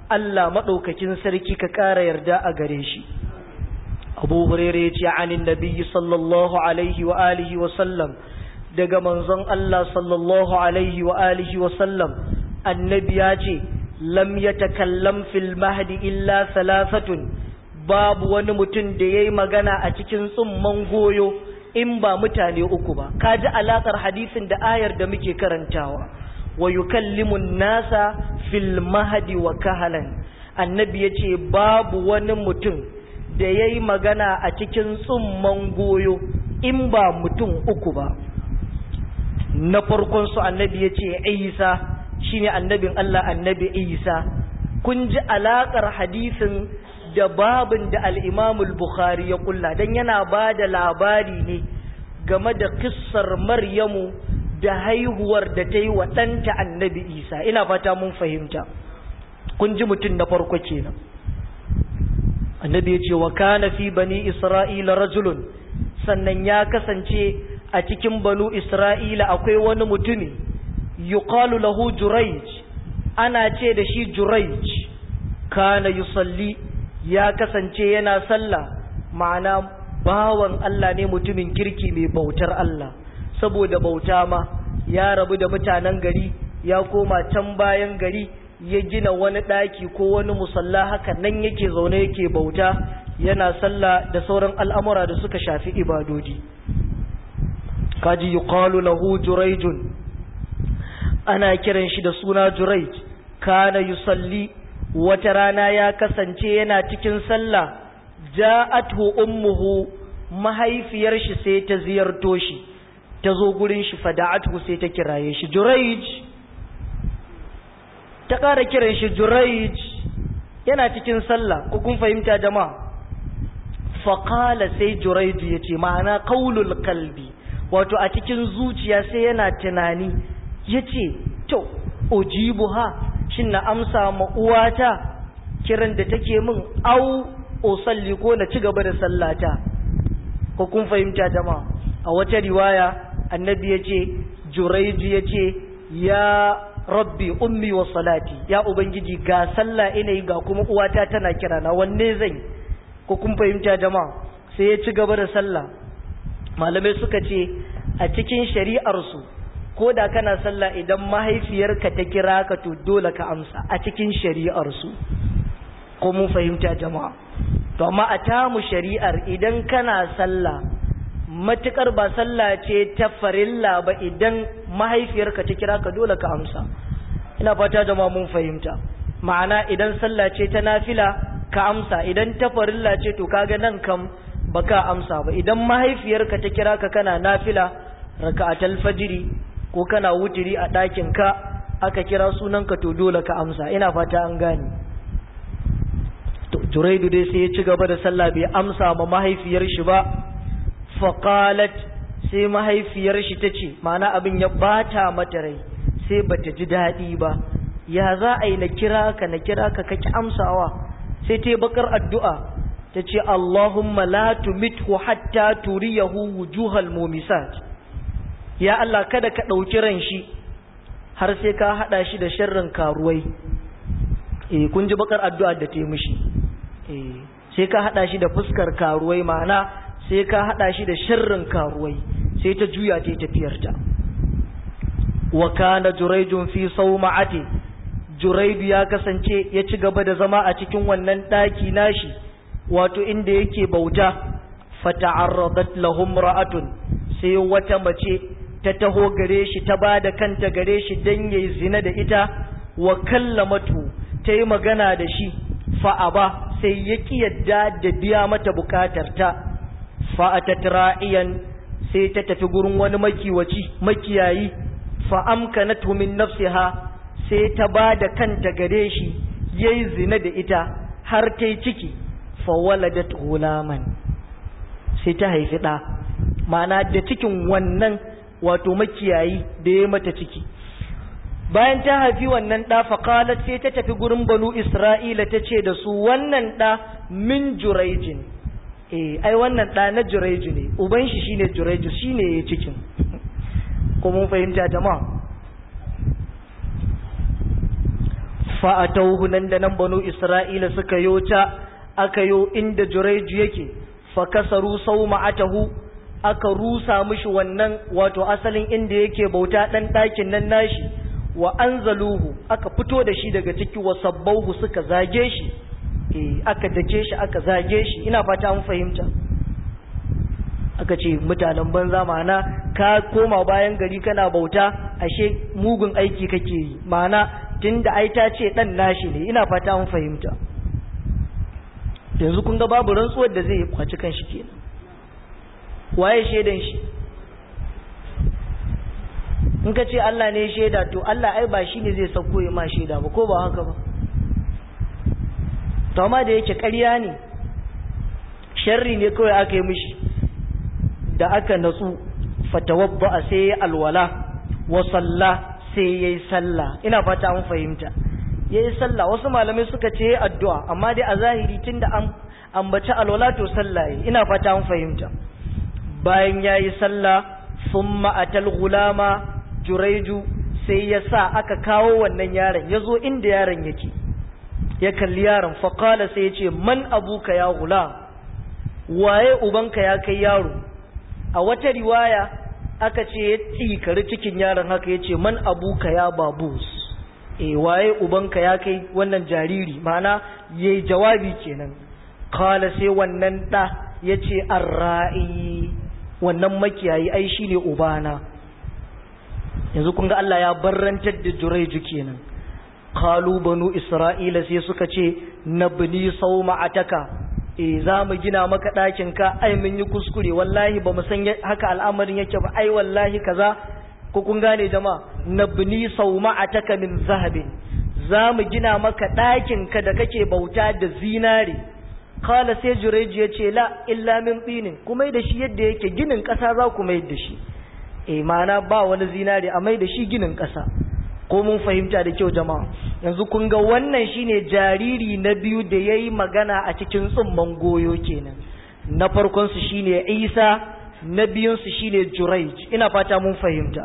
Speaker 1: Allah maɗaukakin sarki ka ƙara yarda a gare shi abu hurere ya ce anin nabiyyi sallallahu alaihi wa alihi wa sallam daga manzon Allah sallallahu alaihi wa alihi wa sallam annabi ya ce lam yatakallam fil mahdi illa salasatun babu wani mutum da yayi magana a cikin tsumman goyo in ba mutane uku ba kaji alakar hadisin da ayar da muke karantawa wa yukallimun nasa fil mahdi wa kahalan annabi yace babu wani mutum da yayi magana a cikin tsumman goyo in ba mutum uku ba na farkon su annabi yace Isa shine annabin Allah annabi Isa kun ji alakar hadisin da babin da al-Imam al-Bukhari ya kulla dan yana ba da labari ne game da kissar Maryamu da haihuwar da ta yi wa ɗanta annabi isa ina fata mun fahimta kun ji mutum na farko kenan annabi ya ce wa kana fi bani isra'ila rajulun sannan ya kasance a cikin banu isra'ila akwai wani mutumi yuqalu lahu jurayj ana ce da shi jurayj kana yusalli ya kasance yana sallah ma'ana bawan Allah ne mutumin kirki mai bautar Allah saboda bauta ma ya rabu da mutanen gari ya koma can bayan gari ya gina wani ɗaki ko wani musalla haka nan yake zaune yake bauta yana sallah da sauran al'amura da suka shafi ibadodi kaji yuqalu lahu jurayjun ana kiran shi da suna jurayj kana yusalli wata rana ya kasance yana cikin sallah ja'athu ummuhu mahaifiyar shi sai ta ziyarto shi ta zo gurin shi fada'atu sai ta kiraye shi juraij ta ƙara kiran shi juraij yana cikin sallah ko kun fahimta jama'a faƙala sai juraij ya ce ma'ana kaulul kalbi wato a cikin zuciya sai yana tunani ya ce to ojibu ha shin na amsa ma uwata kiran da take min au osalli ko na ci gaba da sallata ko kun fahimta jama'a a wata riwaya annabi ya ce juraiji ya ce ya rabbi ummi wa salati ya ubangiji ga sallah ina yi ga kuma uwata tana kira na wanne zan ko kun fahimta jama'a sai ya ci gaba da sallah malamai suka ce a cikin shari'arsu ko da kana sallah idan mahaifiyarka ta kira ka to dole ka amsa a cikin shari'arsu ko mun fahimta jama'a to amma a tamu shari'ar idan kana sallah matukar ba sallah ce ta farilla ba idan mahaifiyarka ta kira ka dole ka amsa ina fata da mun fahimta ma'ana idan sallah ce ta nafila ka amsa idan ta farilla ce to kaga nan kam baka amsa ba idan mahaifiyarka ta kira ka kana nafila raka'atul fajiri ko kana wutiri a ɗakin ka aka kira sunanka to dole ka amsa ina fata an gane to juraidu dai sai ya ci gaba da sallah bai amsa ma mahaifiyar shi ba faƙalat sai mahaifiyar shi ta ce mana abin ya bata mata rai sai bata ji daɗi ba ya za a yi na kira ka na kira ka kaki amsawa sai ta yi bakar addu'a ta ce Allahumma la tumithu hatta turiyahu wujuhal mumisat ya Allah kada ka ɗauki ran shi har sai ka haɗa shi da sharrin karuwai eh kun ji bakar addu'a da ta yi mishi eh sai ka haɗa shi da fuskar karuwai ma'ana sai ka haɗa shi da sharrin karuwai sai ta juya ta tafiyarta wa kana juraijun fi sauma'ati juraidu ya kasance ya ci gaba da zama a cikin wannan ɗaki nashi wato inda yake bauta fata'arradat lahum ra'atun sai wata mace ta taho gare shi ta bada kanta gare shi dan yayi zina da ita wa kallamatu ta yi magana da shi fa'aba sai ya ki yadda da biya mata bukatarta ta fa'atat ra'iyan sai ta tafi gurin wani makiwaci makiyayi fa'amkanatu min nafsiha sai ta ba da kanta gare shi yayi zina da ita har ta yi ciki fawaladat gulaman sai ta haifi ɗa ma'ana da cikin wannan wato makiyayi da ya mata ciki bayan ta haifi wannan ɗa faƙalat sai ta tafi gurin banu isra'ila ta ce da su wannan ɗa min juraijin eh ai wannan ɗa na jureju ne uban shi shine jureju shine ya cikin ko mun fahimta jama'a fa'atauhu nan da nan banu isra'ila suka yota aka yo inda jureju yake fa kasaru sau ma'atahu aka rusa mishi wannan wato asalin inda yake bauta ɗan ɗakin nan nashi wa anzaluhu aka fito da shi daga ciki wa sabbauhu suka zage shi eh aka dake shi aka zage shi ina fata an fahimta aka ce mutanen banza ma'ana ka koma bayan gari kana bauta ashe mugun aiki kake yi ma'ana tunda ai ta ce dan nashi ne ina fata an fahimta yanzu kun ga babu rantsuwar da zai kwaci kanshi kenan waye shaidan shi in ka ce Allah ne shaida to Allah ai ba shi ne zai sauko ya ma shaida ba ko ba haka ba to amma da yake ƙarya ne sharri ne kawai aka yi mishi da aka natsu fatawabba sai ya alwala wa salla sai ya yi sallah ina fata an fahimta ya yi sallah wasu malamai suka ce addu'a amma dai a zahiri tun da an ambaci alwala to sallah ina fata an fahimta bayan ya yi sallah sun ma'atal gulama juraiju sai ya sa aka kawo wannan yaron ya zo inda yaron yake ya kalli yaron faƙala sai ya ce man abuka ya gula waye ubanka ya kai yaro a wata riwaya aka ce ya tsikari cikin yaron haka ya ce man abuka ya babus e waye ubanka ya kai wannan jariri ma'ana ya yi jawabi kenan kala sai wannan ɗa ya ce arra'i wannan makiyayi ai shi ne ubana yanzu kun ga Allah ya barrantar da juraiju kenan kalu banu isra'ila sai suka ce nabni sauma ataka eh za mu gina maka ɗakin ka ai mun yi kuskure wallahi ba mu san haka al'amarin yake ba ai wallahi kaza ko kun gane jama'a nabni sauma ataka min zahabin za mu gina maka ɗakin ka da kake bauta da zinare kala sai jureji ya ce la illa min tsinin kuma da shi yadda yake ginin ƙasa za ku mai da shi eh ma'ana ba wani zinare a mai da shi ginin ƙasa ko mun fahimta da kyau jama'a yanzu kun ga wannan shine jariri na biyu da ya yi magana a cikin tsumman goyo kenan na farkon su shine isa na biyun su shine juraij ina fata mun fahimta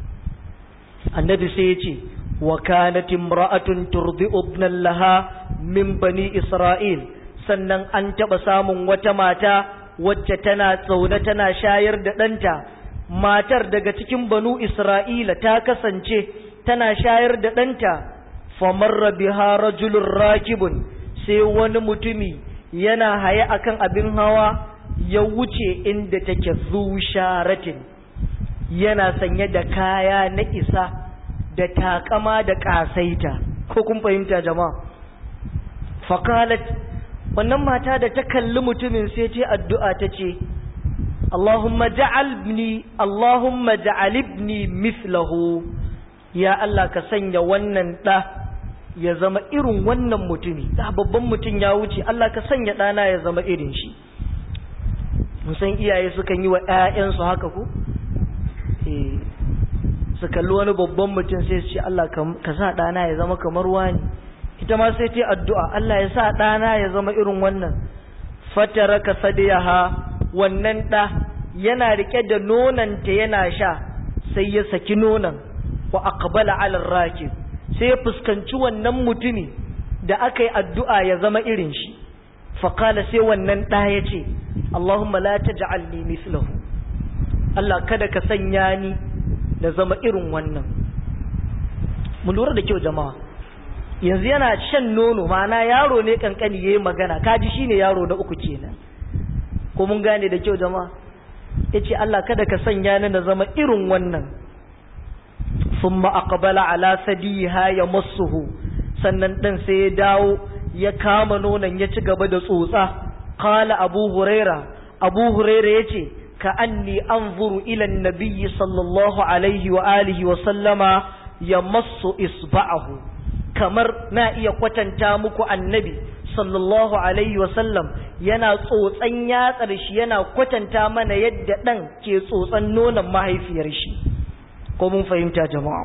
Speaker 1: annabi sai ya ce wa kanat imra'atun turdi'u ibnan laha min bani isra'il sannan an taɓa samun wata mata wacce tana tsaune tana shayar da ɗanta matar daga cikin banu isra'ila ta kasance tana shayar da ɗanta famarra biha rajulun rakibun sai wani mutumi yana haye akan abin hawa ya wuce inda take zusharatin yana sanye da kaya na isa da takama da ƙasaita ko kun fahimta jama'a fakalat wannan mata da ta kalli mutumin sai ta addu'a ta ce Allahumma ja'alni Allahumma ja'alibni mithlahu ya Allah ka sanya wannan ɗa ya zama irin wannan mutumi da babban mutum ya wuce Allah ka sanya ɗana ya zama irin shi musan iyaye sukan yi wa ‘ya'yansu haka ku su kalli wani babban mutum sai su ce Allah ka sa ɗana ya zama kamar wani ita ma sai ta addu'a Allah ya sa ɗana ya zama irin wannan fatara ka sadiyaha wannan ɗa yana rike da nonanta yana sha sai ya saki nonon wa aqbala ala rakib sai ya fuskanci wannan mutumi da aka yi addu'a ya zama irin shi faqala sai wannan ɗa ya ce Allahumma la taj'alni mislahu Allah kada ka sanya ni da zama irin wannan mu lura da kyau jama'a yanzu yana shan nono ma'ana yaro ne kankani yayi magana kaji shine yaro na uku kenan ko mun gane da kyau jama'a yace Allah kada ka sanya ni da zama irin wannan thumma aqbala ala sadiha yamassuhu sannan dan sai ya dawo ya kama nonon ya ci gaba da tsotsa qala abu huraira abu huraira yace ka anni anzuru ila an-nabiy sallallahu alaihi wa alihi wa sallama yamassu isba'ahu kamar na iya kwatanta muku annabi sallallahu alaihi wasallam yana tsotsan yatsar shi yana kwatanta mana yadda ɗan ke tsotsan nonon mahaifiyar shi ko mun fahimta jama'a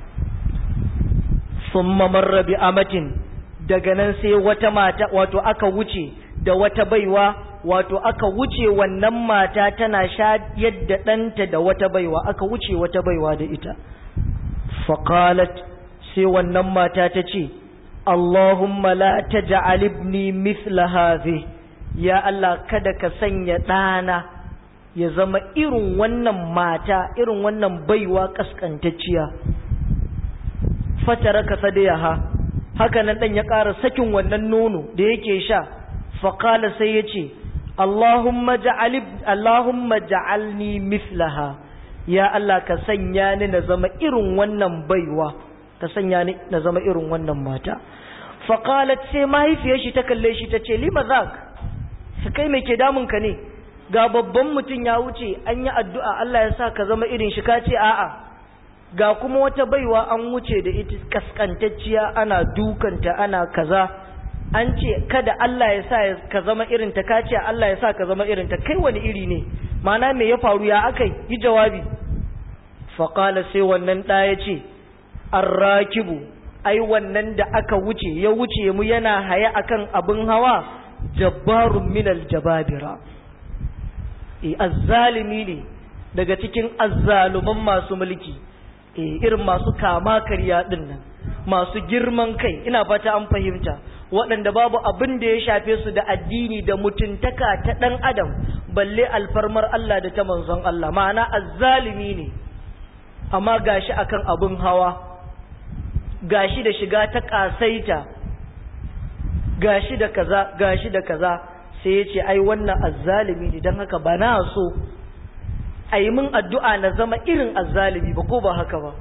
Speaker 1: sun mamarra bi amatin daga nan sai wata mata wato aka wuce da wata baiwa wato aka wuce wannan mata tana sha yadda ɗanta da wata baiwa aka wuce wata baiwa da ita faƙalat sai wannan mata ta ce Allahumma la taj'al ibni mithla hadhi ya Allah kada ka sanya ɗana ya zama irin wannan mata irin wannan baiwa kaskantacciya fatara ka sadayaha haka nan dan ya ƙara sakin wannan nono da yake sha faqala sai yace Allahumma ja'al Allahumma ja'alni mithlaha ya Allah ka sanya ni na zama irin wannan baiwa ka sanya ni na zama irin wannan mata faqalat sai mahaifiyar shi ta kalle shi ta ce lima zak su kai me ke damun ka ne ga babban mutum ya wuce an yi addu'a Allah ya sa ka zama irin shi ka ce a'a ga kuma wata baiwa an wuce da ita kaskantacciya ana dukanta ana kaza an ce kada Allah ya sa ka zama irin ta ka ce Allah ya sa ka zama irin ta kai wani iri ne mana me ya faru ya akai yi jawabi faƙala sai wannan ɗa ya ce arrakibu ai wannan da aka wuce ya wuce mu yana haya akan abin hawa jabbarun minal jababira e azzalimi ne daga cikin azzaluman masu mulki e irin masu kama karya din nan masu girman kai ina fata an fahimta waɗanda babu abin da ya shafe su da addini da mutuntaka ta ɗan adam balle alfarmar Allah da ta manzon Allah ma'ana azzalimi ne amma gashi akan abin hawa gashi da shiga ta ƙasaita gashi da kaza gashi da kaza sai ya ce ai wannan azzalimi ne don haka ba na so a yi min addu'a na zama irin azzalimi ba ko ba haka ba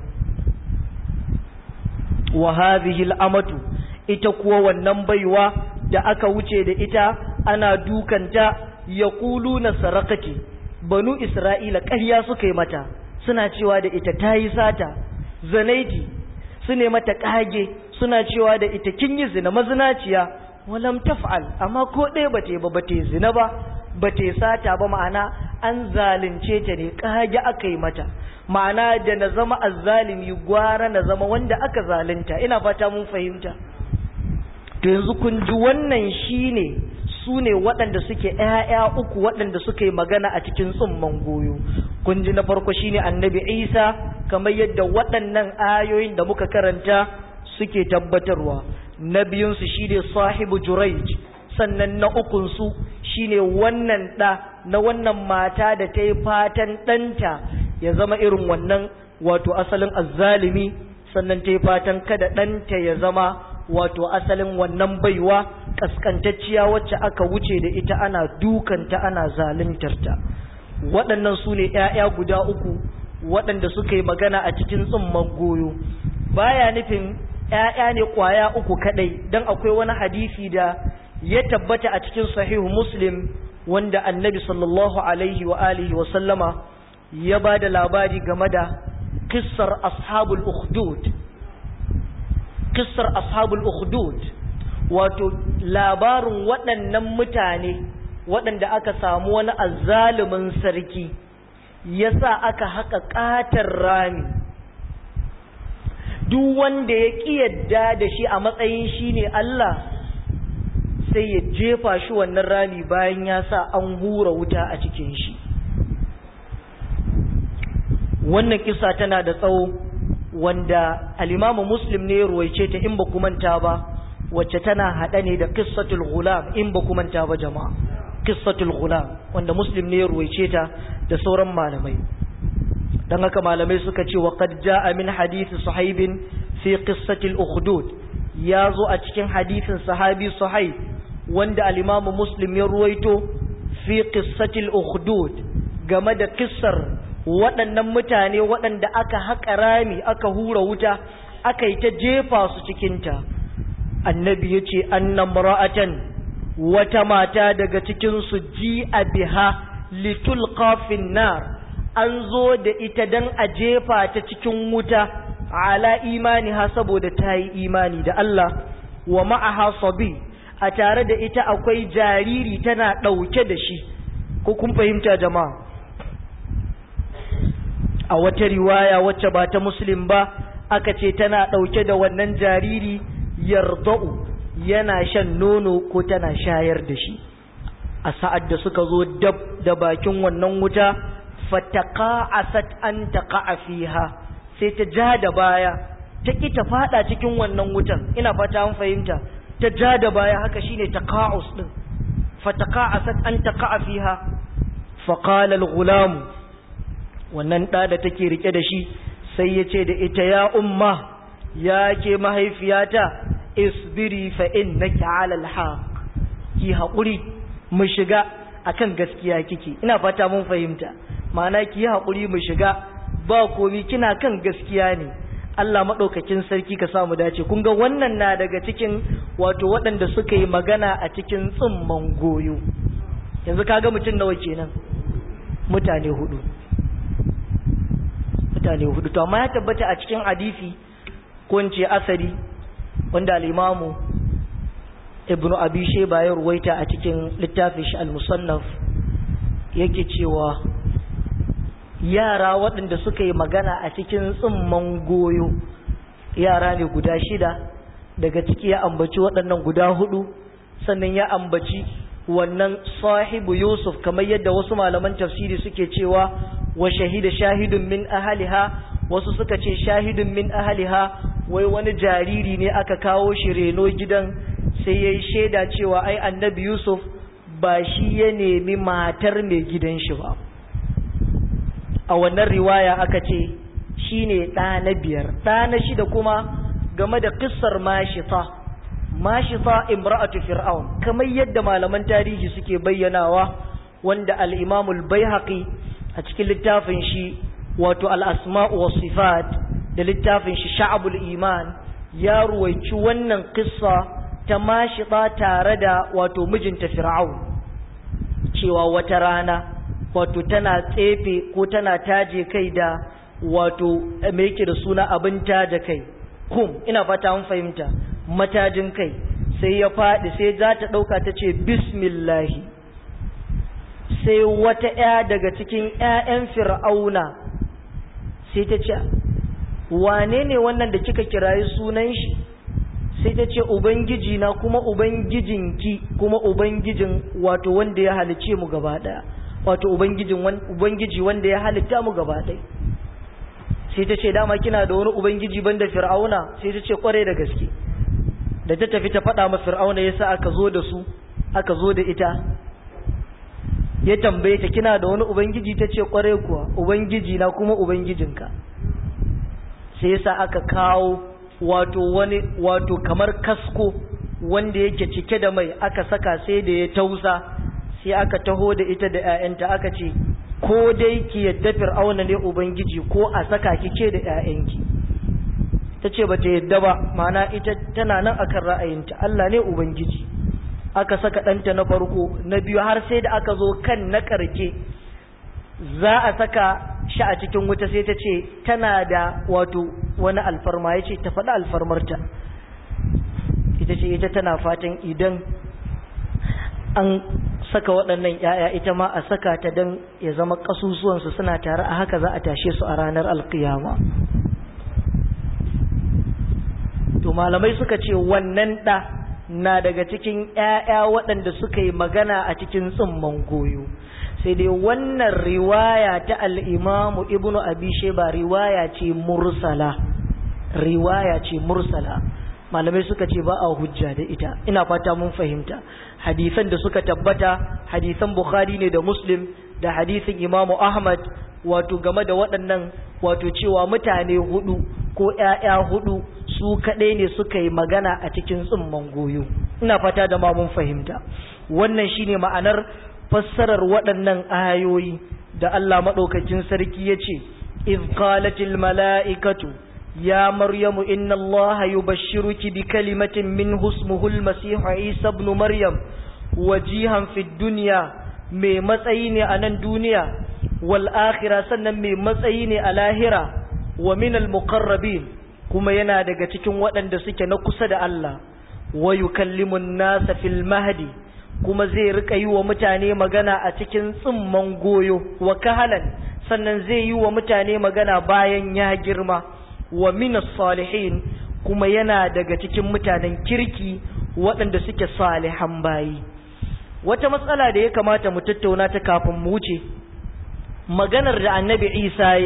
Speaker 1: wa hadhihi al'amatu ita kuwa wannan baiwa da aka wuce da ita ana dukanta yaquluna sarakati banu isra'ila ƙarya suka yi mata suna cewa da ita tayi sata zanaiti su ne mata kage suna cewa da ita kin yi zina mazinaciya walam taf'al amma ko ɗaya bata ba bata zina ba bata sata ba ma'ana an zalunce ta ne kage aka yi mata ma'ana da na zama azzalimi gwara na zama wanda aka zalunta ina fata mun fahimta to yanzu kun ji wannan shine su ne waɗanda suke ‘ya'ya uku waɗanda suka yi magana a cikin tsumman goyo kun ji na farko shine annabi isa kamar yadda waɗannan ayoyin da muka karanta suke tabbatarwa na biyunsu shine sahibu juraij sannan na ukunsu shine wannan ɗa na wannan mata da ta yi fatan ɗanta ya zama irin wannan wato asalin azzalimi sannan ta yi fatan kada ɗanta ya zama wato asalin wannan baiwa kaskantacciya wacce aka wuce da ita ana dukanta ana zaluntarta waɗannan su ne ‘ya'ya guda uku waɗanda suka yi magana a cikin tsumman goyo baya nufin ‘ya'ya ne ƙwaya uku kaɗai don akwai wani hadisi da ya tabbata a cikin sahihu muslim wanda annabi sallallahu alaihi wa alihi wa sallama ya ba da labari game da kissar ashabul ukhdud kissar ashabul ukhdud wato labarin waɗannan mutane waɗanda aka samu wani azzalumin sarki yasa aka haka ƙatar rami duk wanda ya ƙi yadda da shi a matsayin shi ne Allah sai ya jefa shi wannan rami bayan ya sa an hura wuta a cikin shi wannan kisa tana da tsawo wanda alimamu muslim ne ya ruwaice ta in ba manta ba wacce tana haɗa ne da kissatul gulam in ba manta ba jama'a kissatul gulam wanda muslim ne ya ruwaice ta da sauran malamai dan haka malamai suka ce wa qad jaa min hadith suhaibin fi qissatil ukhdud ya zo a cikin hadisin sahabi suhaib wanda al-imamu muslim ya ruwaito fi qissatil ukhdud game da kissar waɗannan mutane waɗanda aka haƙa rami aka hura wuta aka yi ta jefa su cikinta annabi ya ce annan ra'atan wata mata daga cikinsu ji a biha litul kafin nar an zo da ita don a jefa ta cikin wuta ala imani ha saboda ta yi imani da Allah wa ma'aha sabi a tare da ita akwai jariri tana ɗauke da shi ko kun fahimta jama'a a wata riwaya wacce ba ta muslim ba aka ce tana ɗauke da wannan jariri yarda'u yana shan nono ko tana shayar da shi a sa'ad da suka zo dab da bakin wannan wuta fataqa'asat an taqa'a fiha sai ta ja da baya ta ki ta fada cikin wannan wutan ina fata an fahimta ta ja da baya haka shine taqa'us din fataqa'asat an taqa'a fiha fa qala al-ghulam wannan da da take rike da shi sai yace da ita ya umma ya ke mahaifiyata isbiri fa innaki 'ala al-haq ki haƙuri mu shiga akan gaskiya kike ina fata mun fahimta ma'ana ki yi haƙuri mu shiga ba komi kina kan gaskiya ne Allah maɗaukakin sarki ka samu dace kun ga wannan na daga cikin wato waɗanda suka yi magana a cikin tsimman goyo yanzu kaga mutum nawa kenan mutane hudu mutane hudu to amma ya tabbata a cikin hadisi ko in ce asari wanda al-imamu ibn abi shayba ya ruwaita a cikin littafin shi al-musannaf yake cewa yara waɗanda suka yi magana a cikin tsimman goyo yara ne guda shida daga ciki ya ambaci waɗannan guda hudu sannan ya ambaci wannan sahibu yusuf kamar yadda wasu malaman tafsiri suke cewa wa shahida shahidun min ahaliha wasu suka ce shahidun min ahaliha wai wani jariri ne aka kawo shi reno gidan sai ya yi shaida cewa ai annabi yusuf ba shi ya nemi matar mai gidan shi ba a wannan riwaya aka ce shi ne ɗa na biyar ɗa na shida kuma game da ƙisar mashita mashita imra'atu fir'aun kamar yadda malaman tarihi suke bayyanawa wanda al-imamul baihaqi a cikin littafin shi wato al-asma'u was sifat da littafin shi sha'abul iman ya ruwaici wannan kissa ta mashita tare da wato mijinta fir'aun cewa wata rana wato tana tsefe ko tana taje kai da wato me yake da suna abin taje kai kum ina fata mun fahimta matajin kai sai ya faɗi sai za ta ɗauka ta ce bismillahi sai wata ‘ya daga cikin ‘ya'yan fir'auna sai ta ce wane ne wannan da kika kirayi sunan shi sai ta ce ubangiji na kuma ubangijinki kuma ubangijin wato wanda ya halice mu gaba ɗaya wato ubangiji wanda ya halitta mu gaba ɗaya sai ta ce dama kina da wani ubangiji banda fir'auna sai ta ce kware da gaske da ta tafi ta faɗa ma fir'auna yasa aka zo da su aka zo da ita ya tambaye ta kina da wani ubangiji ta ce kware kuwa ubangiji na kuma ubangijinka sai yasa aka kawo wato wani wato kamar kasko wanda yake cike da mai aka saka sai da ya tausa sai aka taho da ita da 'ya'yanta aka ce ko dai ki yadda fir'auna ne ubangiji ko a saka ki ce da 'ya'yanki ta ce ba ta yadda ba mana ita tana nan akan ra'ayinta Allah ne ubangiji aka saka ɗanta na farko na biyu har sai da aka zo kan na ƙarke za a saka shi a cikin wuta sai ta ce tana da wato wani alfarma ya ce ta faɗi alfarmarta ita ce ita tana fatan idan an saka waɗannan ‘ya'ya ita ma a saka ta don ya zama ƙasusuwansu suna tare a haka za a tashe su a ranar alkiyama to malamai suka ce wannan ɗa na daga cikin ‘ya'ya waɗanda suka yi magana a cikin tsimman goyo sai dai wannan riwaya ta al'imamu ibnu abi sheba riwaya ce mursala riwaya ce mursala malamai suka ce ba a hujja da ita ina fata mun fahimta hadisan da suka tabbata hadisan bukhari ne da muslim da hadisin imamu ahmad wato game da waɗannan wato cewa mutane hudu ko ‘ya'ya hudu su kaɗai ne suka yi magana a cikin tsumman goyo ina fata da ma mun fahimta wannan shine ma'anar fassarar waɗannan ayoyi da Allah maɗaukakin sarki ya ce iz qalatil mala'ikatu ya maryamu inna allaha yubashshiruki bi kalimatin min husmuhu almasih isa ibn maryam wajihan fid dunya mai matsayi ne a nan duniya wal akhirah sannan mai matsayi ne a lahira wa min al muqarrabin kuma yana daga cikin waɗanda suke na kusa da Allah wa yukallimu an-nasa fil mahdi kuma zai rika yi wa mutane magana a cikin tsimman goyo wa kahalan sannan zai yi wa mutane magana bayan ya girma wa minas salihin kuma yana daga cikin mutanen kirki waɗanda suke salihan bayi wata matsala da ya kamata mu tattauna ta kafin mu wuce maganar da annabi isa ya yi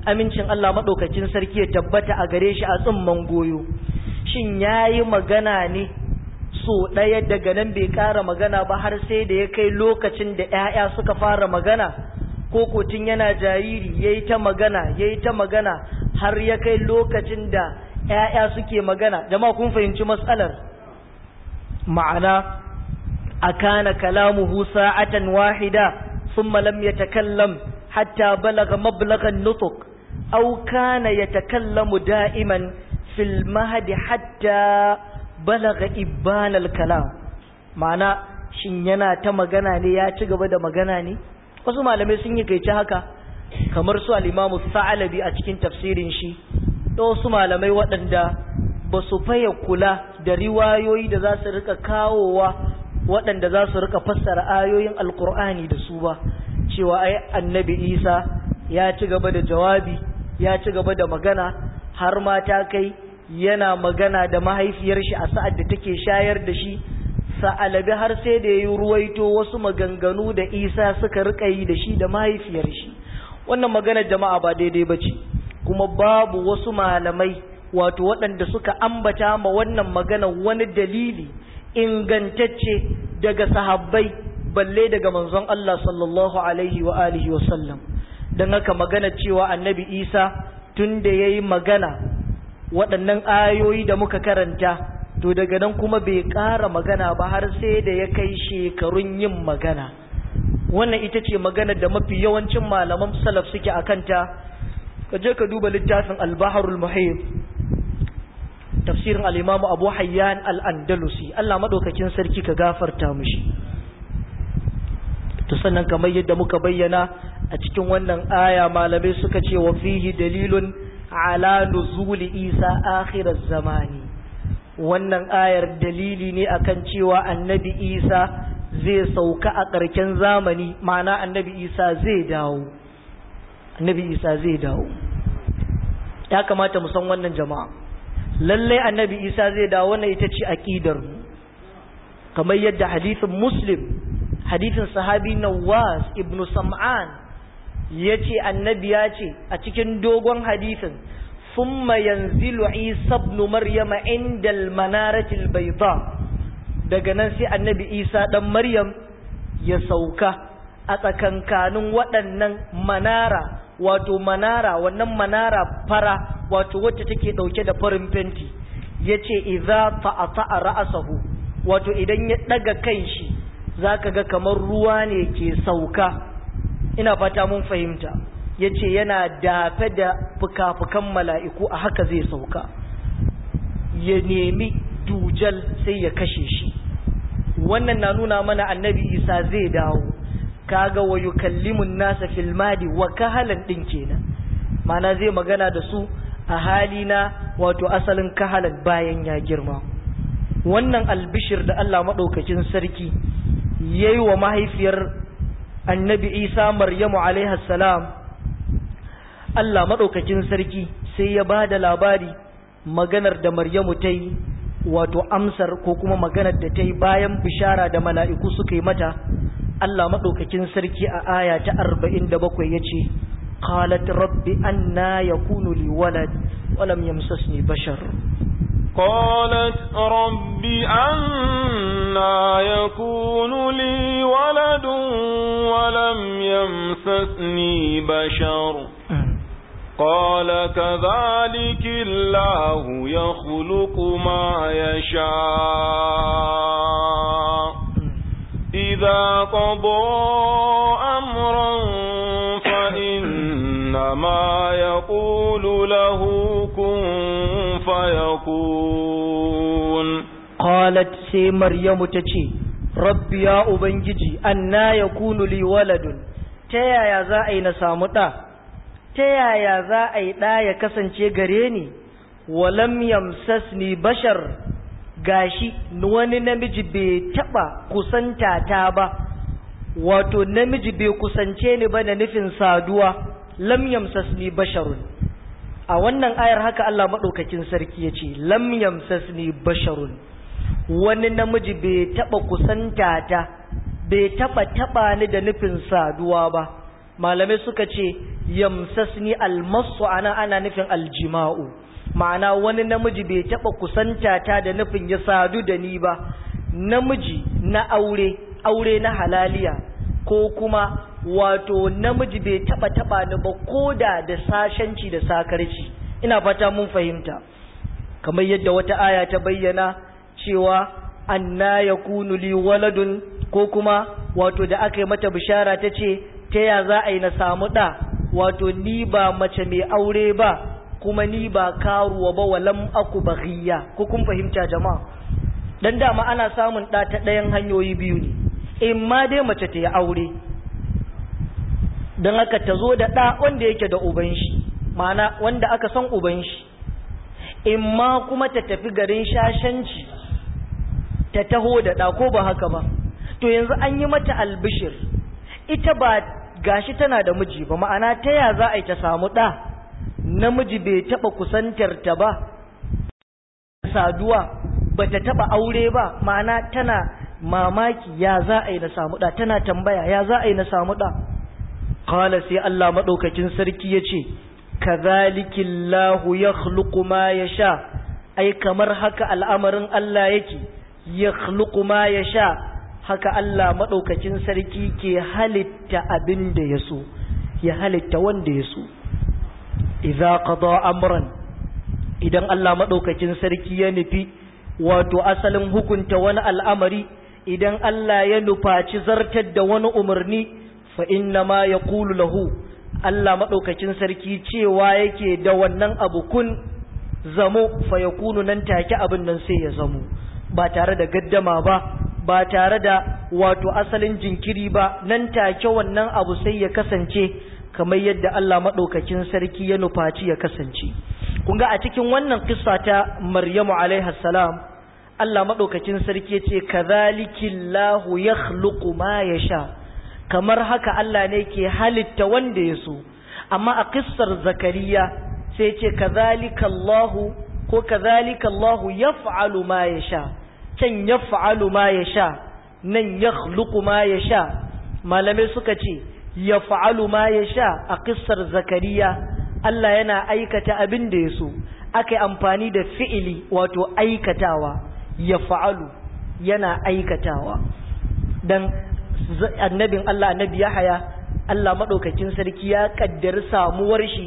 Speaker 1: amincin Allah maɗaukakin sarki ya tabbata a gare shi a tsimman goyo shin ya yi magana ne so ɗaya daga nan bai ƙara magana ba har sai da ya kai lokacin da ‘ya'ya suka fara magana ko kotun yana jariri ya yi ta magana ya yi ta magana har ya kai lokacin da ‘ya'ya suke magana jama'a kun fahimci matsalar ma'ana a kana kalamuhu sa'atan wahida ثم لم يتكلم حتى بلغ مبلغ النطق أو كان يتكلم دائما في المهد حتى بلغ إبان الكلام معنى shin yana ta magana ne ya ci gaba da magana ne wasu malamai sun yi kaice haka kamar su al-Imam Sa'alabi a cikin tafsirin shi da wasu malamai waɗanda ba su faye kula da riwayoyi da za su rika kawowa waɗanda za su rika fassara ayoyin alkur'ani da su ba cewa ai annabi isa ya ci gaba da jawabi ya ci gaba da magana har ma ta kai yana magana da mahaifiyar shi a sa'ad da take shayar da shi sa'alabi har sai da ya ruwaito wasu maganganu da isa suka rika yi da shi da mahaifiyar shi wannan maganar jama'a ba daidai ba ce kuma babu wasu malamai wato waɗanda suka ambata ma wannan magana wani dalili ingantacce daga sahabbai balle daga manzon Allah sallallahu alaihi wa alihi wa sallam don haka magana cewa annabi isa tun da ya yi magana waɗannan ayoyi da muka karanta to daga nan kuma bai ƙara magana ba har sai da ya kai shekarun yin magana wannan ita ce magana da mafi yawancin malaman salaf suke a kanta ka je ka duba littafin albaharul muhib tafsirin al'imamu abu hayyan al'andalusi Allah maɗaukakin sarki ka gafarta mushi to sannan kamar yadda muka bayyana a cikin wannan aya malamai suka ce wa fihi dalilun ala nuzuli isa akhirar zamani wannan ayar dalili ne akan cewa annabi isa zai sauka a ƙarshen zamani ma'ana annabi isa zai dawo annabi isa zai dawo ya kamata mu san wannan jama'a lallai annabi isa zai dawo wannan ita ce aqidar mu kamar yadda hadithin muslim hadithin sahabi nawas ibn sam'an yace annabi ya ce a cikin dogon hadithin thumma yanzilu isa ibn maryama inda al-manarati al-bayda daga nan sai annabi isa dan maryam ya sauka a tsakankanin waɗannan manara wato manara wannan manara fara wato wacce take dauke da farin fenti yace idza ta'ata ra'sahu wato idan ya daga kanshi zaka ga kamar ruwa ne ke sauka ina fata mun fahimta yace yana dafe da fukafukan mala'iku a haka zai sauka ya nemi dujal sai ya kashe shi wannan na nuna mana annabi isa zai dawo kaga wa yukallimun nasa fil madi wa kahalan din kenan mana zai magana da su a hali na wato asalin kahalan bayan ya girma wannan albishir da Allah maɗaukakin sarki ya yi wa mahaifiyar annabi isa maryamu salam Allah maɗaukakin sarki sai ya ba da labari maganar da maryamu ta yi wato amsar ko kuma maganar da ta yi bayan bishara da mala'iku suka yi mata Allah maɗaukakin sarki a aya ta arba'in da bakwai ya ce قالت رب أنا يكون لي ولد ولم يمسسني بشر
Speaker 2: قالت رب أنا يكون لي ولد ولم يمسسني بشر قال كذلك الله يخلق ما يشاء إذا قضى أمرا فإنما يقول له كن فيكون
Speaker 1: قالت سي مريم تشي رب يا أبنجي أنا يكون لي ولد تيا يا زائي نسامتا تيا يا زائي لا يكسن غريني ولم يمسسني بشر gashi wani namiji bai taba kusanta ta ba wato namiji bai kusance ni ba da nufin saduwa lam yamsasni basharun a wannan ayar haka Allah madaukakin sarki yace lam yamsasni basharun wani namiji bai taba kusanta ta bai taba taba ni da nufin saduwa ba malamai suka ce yamsasni almasu ana ana nufin aljima'u ma'ana wani namiji bai taɓa kusanta ta da nufin ya sadu da ni ba namiji na aure aure na halaliya ko kuma wato namiji bai taɓa taɓa ni ba ko da da sashenci da sakarci ina fata mun fahimta kamar yadda wata aya ta bayyana cewa anna yakunu li waladun ko kuma wato da aka yi mata bishara ta ce ta ya za a yi na samu ɗa wato ni ba mace mai aure ba kuma ni ba karuwa ba walam aku baghiya ko kun fahimta jama'a dan dama ana samun ɗa ta ɗayan hanyoyi biyu ne in ma dai mace ta yi aure don haka ta zo da ɗa wanda yake da uban shi ma'ana wanda aka san uban shi in ma kuma ta tafi garin shashanci ta taho da ɗa ko ba haka ba to yanzu an yi mata albishir ita ba gashi tana da miji ba ma'ana ta ya za a yi ta samu ɗa namiji bai taɓa kusantar ta ba saduwa ba ta taɓa aure ba ma'ana tana mamaki ya za a yi na samu ɗa tana tambaya ya za a yi na samu ɗa kala sai Allah maɗaukakin sarki ya ce kazalikillahu ya ma ya sha ai kamar haka al'amarin Allah yake ya ma ya sha haka Allah maɗaukacin sarki ke halitta abin da ya so ya halitta wanda ya so idza qada amran idan Allah maɗaukacin sarki ya nufi wato asalin hukunta wani al'amari idan Allah ya nufaci zartar da wani umarni fa inna ma yaqulu lahu Allah maɗaukacin sarki cewa yake da wannan abu kun zamo fa yakunu nan take abin nan sai ya zamo ba tare da gaddama ba ba tare da wato asalin jinkiri ba nan take wannan abu sai ya kasance kamar yadda Allah maɗaukakin sarki ya nufaci ya kasance kun ga a cikin wannan kissa ta Maryamu alaiha salam Allah maɗaukakin sarki ya ce kadhalikillahu yakhluqu ma yasha kamar haka Allah ne ke halitta wanda ya so amma a kissar Zakariya sai ce kadhalikallahu ko kadhalikallahu yaf'alu ma yasha can ya fa'alu ma ya sha nan ya ma ya sha malamai suka ce ya fa'alu ma ya sha a ƙisar zakariya Allah yana aikata abin da ya so aka yi amfani da fi'ili wato aikatawa ya fa'alu yana aikatawa don annabin Allah annabi ya haya Allah maɗaukakin sarki ya ƙaddari samuwar shi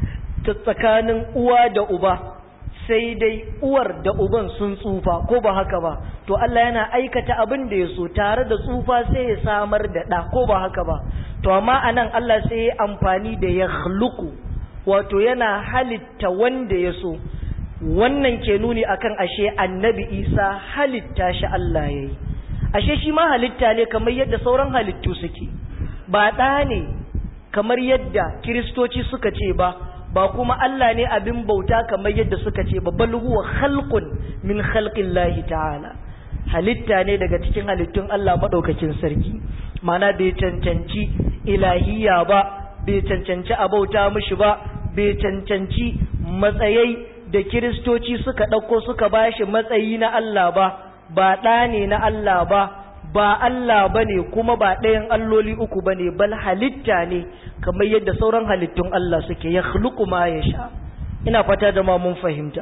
Speaker 1: ta tsakanin uwa da uba sai dai uwar da uban sun tsufa ko ba haka ba to Allah yana aikata abin da ya so tare da tsufa sai ya samar da ɗa ko ba haka ba to amma anan Allah sai ya amfani da ya khluqu wato yana halitta wanda ya so wannan ke nuni akan ashe annabi Isa halitta shi Allah yayi ashe shi ma halitta ne kamar yadda sauran halittu suke ba ɗa ne kamar yadda kiristoci suka ce ba ba kuma Allah ne abin bauta kamar yadda suka ce ba bal huwa khalqun min khalqillahi ta'ala halitta ne daga cikin halittun Allah madaukakin sarki mana bai cancanci ilahiya ba bai cancanci a bauta mishi ba bai cancanci matsayai da kiristoci suka ɗauko suka bashi matsayi na Allah ba ba ɗa ne na Allah ba ba Allah ba ne kuma ba ɗayan alloli uku ba ne bal halitta ne kamar yadda sauran halittun Allah suke ya ma ya sha ina fata da ma mun fahimta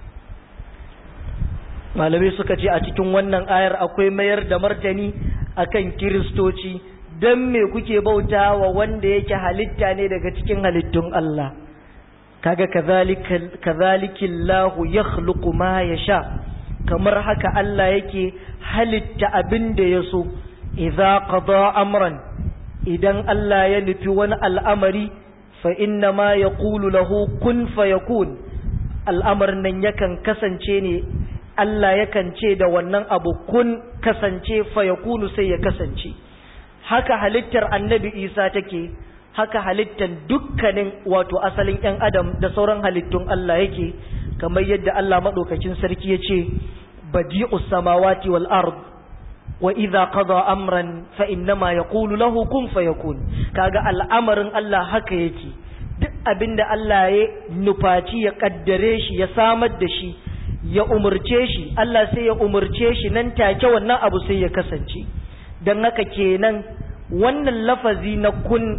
Speaker 1: malamai suka ce a cikin wannan ayar akwai mayar da martani akan kiristoci don me kuke bauta wa wanda yake halitta ne daga cikin halittun Allah kaga kazalikillahu yakhluqu ma yasha kamar haka Allah yake halitta abin da ya so idza qada amran idan Allah ya nufi wani al'amari fa inna ma yaqulu lahu kun fayakun al'amarin nan yakan kasance ne Allah yakan ce da wannan abu kun kasance fayakunu sai ya kasance haka halittar annabi Isa take haka halittar dukkanin wato asalin ‘yan adam da sauran halittun Allah yake kamar yadda Allah maɗaukacin sarki ya ce badi'us samawati wal ard wa idza qada amran fa innama yaqulu lahu kun fayakun kaga al'amarin Allah haka yake duk abinda Allah ya nufaci ya kaddare shi ya samar da shi ya umurce shi Allah sai ya umurce shi nan take wannan abu sai ya kasance dan haka kenan wannan lafazi na kun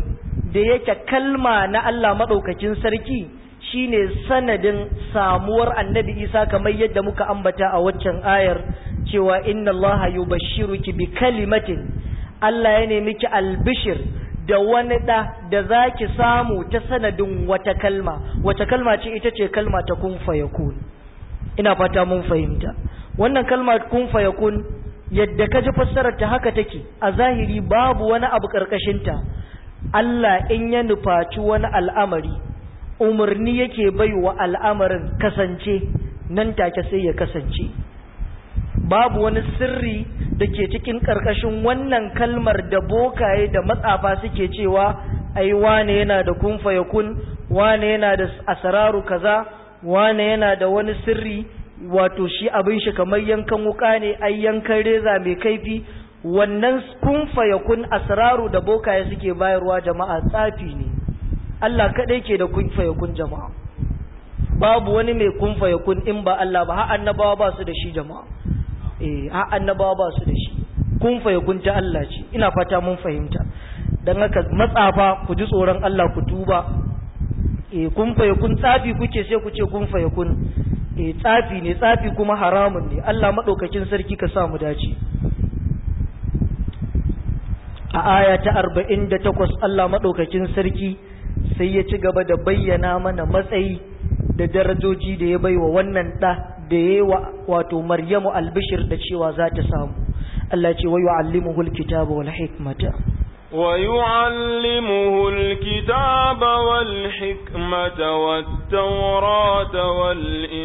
Speaker 1: da yake kalma na Allah maɗaukakin sarki shine sanadin samuwar annabi isa kamar yadda muka ambata a waccan ayar cewa inna allaha yubashshiruki bi kalimatin Allah ya nemi ki albishir da wani ɗa da za ki samu ta sanadin wata kalma wata kalma ce ita ce kalma ta kun fayakun ina fata mun fahimta wannan kalma kun fayakun yadda ka ji fassarar ta haka take a zahiri babu wani abu ƙarƙashinta Allah in ya nufaci wani al'amari umarni yake bai wa al'amarin kasance nan take sai ya kasance babu wani sirri da ke cikin ƙarƙashin wannan kalmar da bokaye da matsafa suke cewa ai wane yana da kun kun wane yana da asararu kaza wane yana da wani sirri wato shi abin shi kamar yankan wuka ne ai yankan reza mai kaifi wannan kun kun asararu da bokaye suke bayarwa jama'a tsafi ne Allah kaɗai ke da kun kun jama'a babu wani mai kun kun in ba Allah ba har annabawa ba su da shi jama'a eh har annabawa ba su da shi kun kun ta Allah ce ina fata mun fahimta dan haka matsafa ku ji tsoron Allah ku tuba eh kun kun tsafi kuke sai ku ce kun kun eh tsafi ne tsafi kuma haramun ne Allah madaukakin sarki ka sa mu dace a aya ta 48 Allah madaukakin sarki sai ya ci gaba da bayyana mana matsayi da darajoji da ya baiwa wannan ɗa da ya yi wato maryamu albishir da cewa za ta samu Allah ce wa yu'allimuhu alkitaba wal hikmata
Speaker 2: wa yu'allimuhu alkitaba wal hikmata wat tawrata wal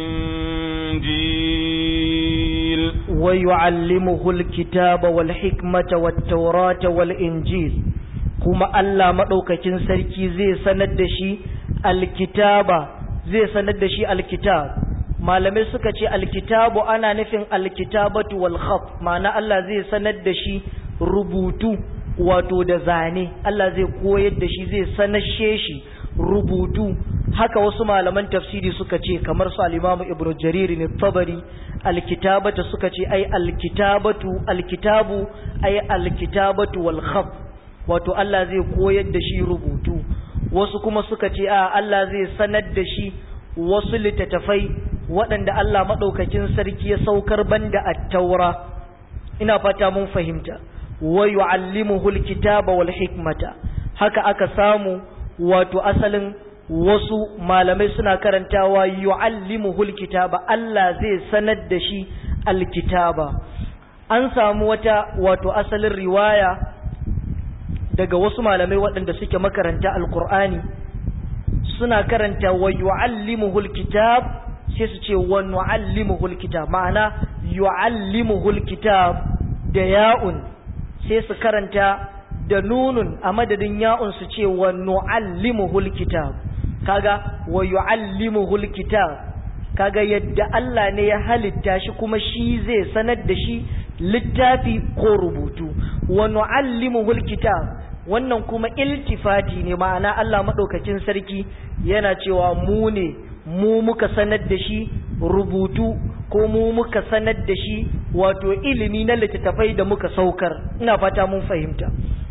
Speaker 2: injil
Speaker 1: wa yu'allimuhu alkitaba wal hikmata wat tawrata wal injil kuma Allah madaukakin sarki zai sanar da shi alkitaba zai sanar da shi alkitab malamai suka ce alkitabu ana nufin alkitabatu wal khat ma'ana Allah zai sanar da shi rubutu wato da zane Allah zai koyar da shi zai sanashe shi rubutu haka wasu malaman tafsiri suka ce kamar su al-Imam Ibn Jarir ne Tabari alkitabata suka ce ai alkitabatu alkitabu ai alkitabatu wal khat wato Allah zai koyar da shi rubutu wasu kuma suka ce a Allah zai sanar da shi wasu littattafai waɗanda Allah maɗaukakin sarki ya saukar banda at-taura ina fata mun fahimta wa yu'allimuhu al-kitaba wal hikmata haka aka samu wato asalin wasu malamai suna karantawa yu'allimuhu al-kitaba Allah zai sanar da shi al-kitaba an samu wata wato asalin riwaya daga wasu malamai waɗanda suke makaranta alkur'ani suna karanta wa yu'allimuhul kitab sai su ce wa nu'allimuhul kitab ma'ana yu'allimuhul kitab da ya'un sai su karanta da nunun a madadin ya'un su ce wa nu'allimuhul kitab kaga wa yu'allimuhul kitab kaga yadda Allah ne ya halitta shi kuma shi zai sanar da shi littafi ko rubutu wa nu'allimuhul kitab wannan kuma iltifati ne ma'ana Allah madaukakin sarki yana cewa mu ne mu muka sanar da shi rubutu ko mu muka sanar da shi wato ilimi na littattafai da muka saukar ina fata mun fahimta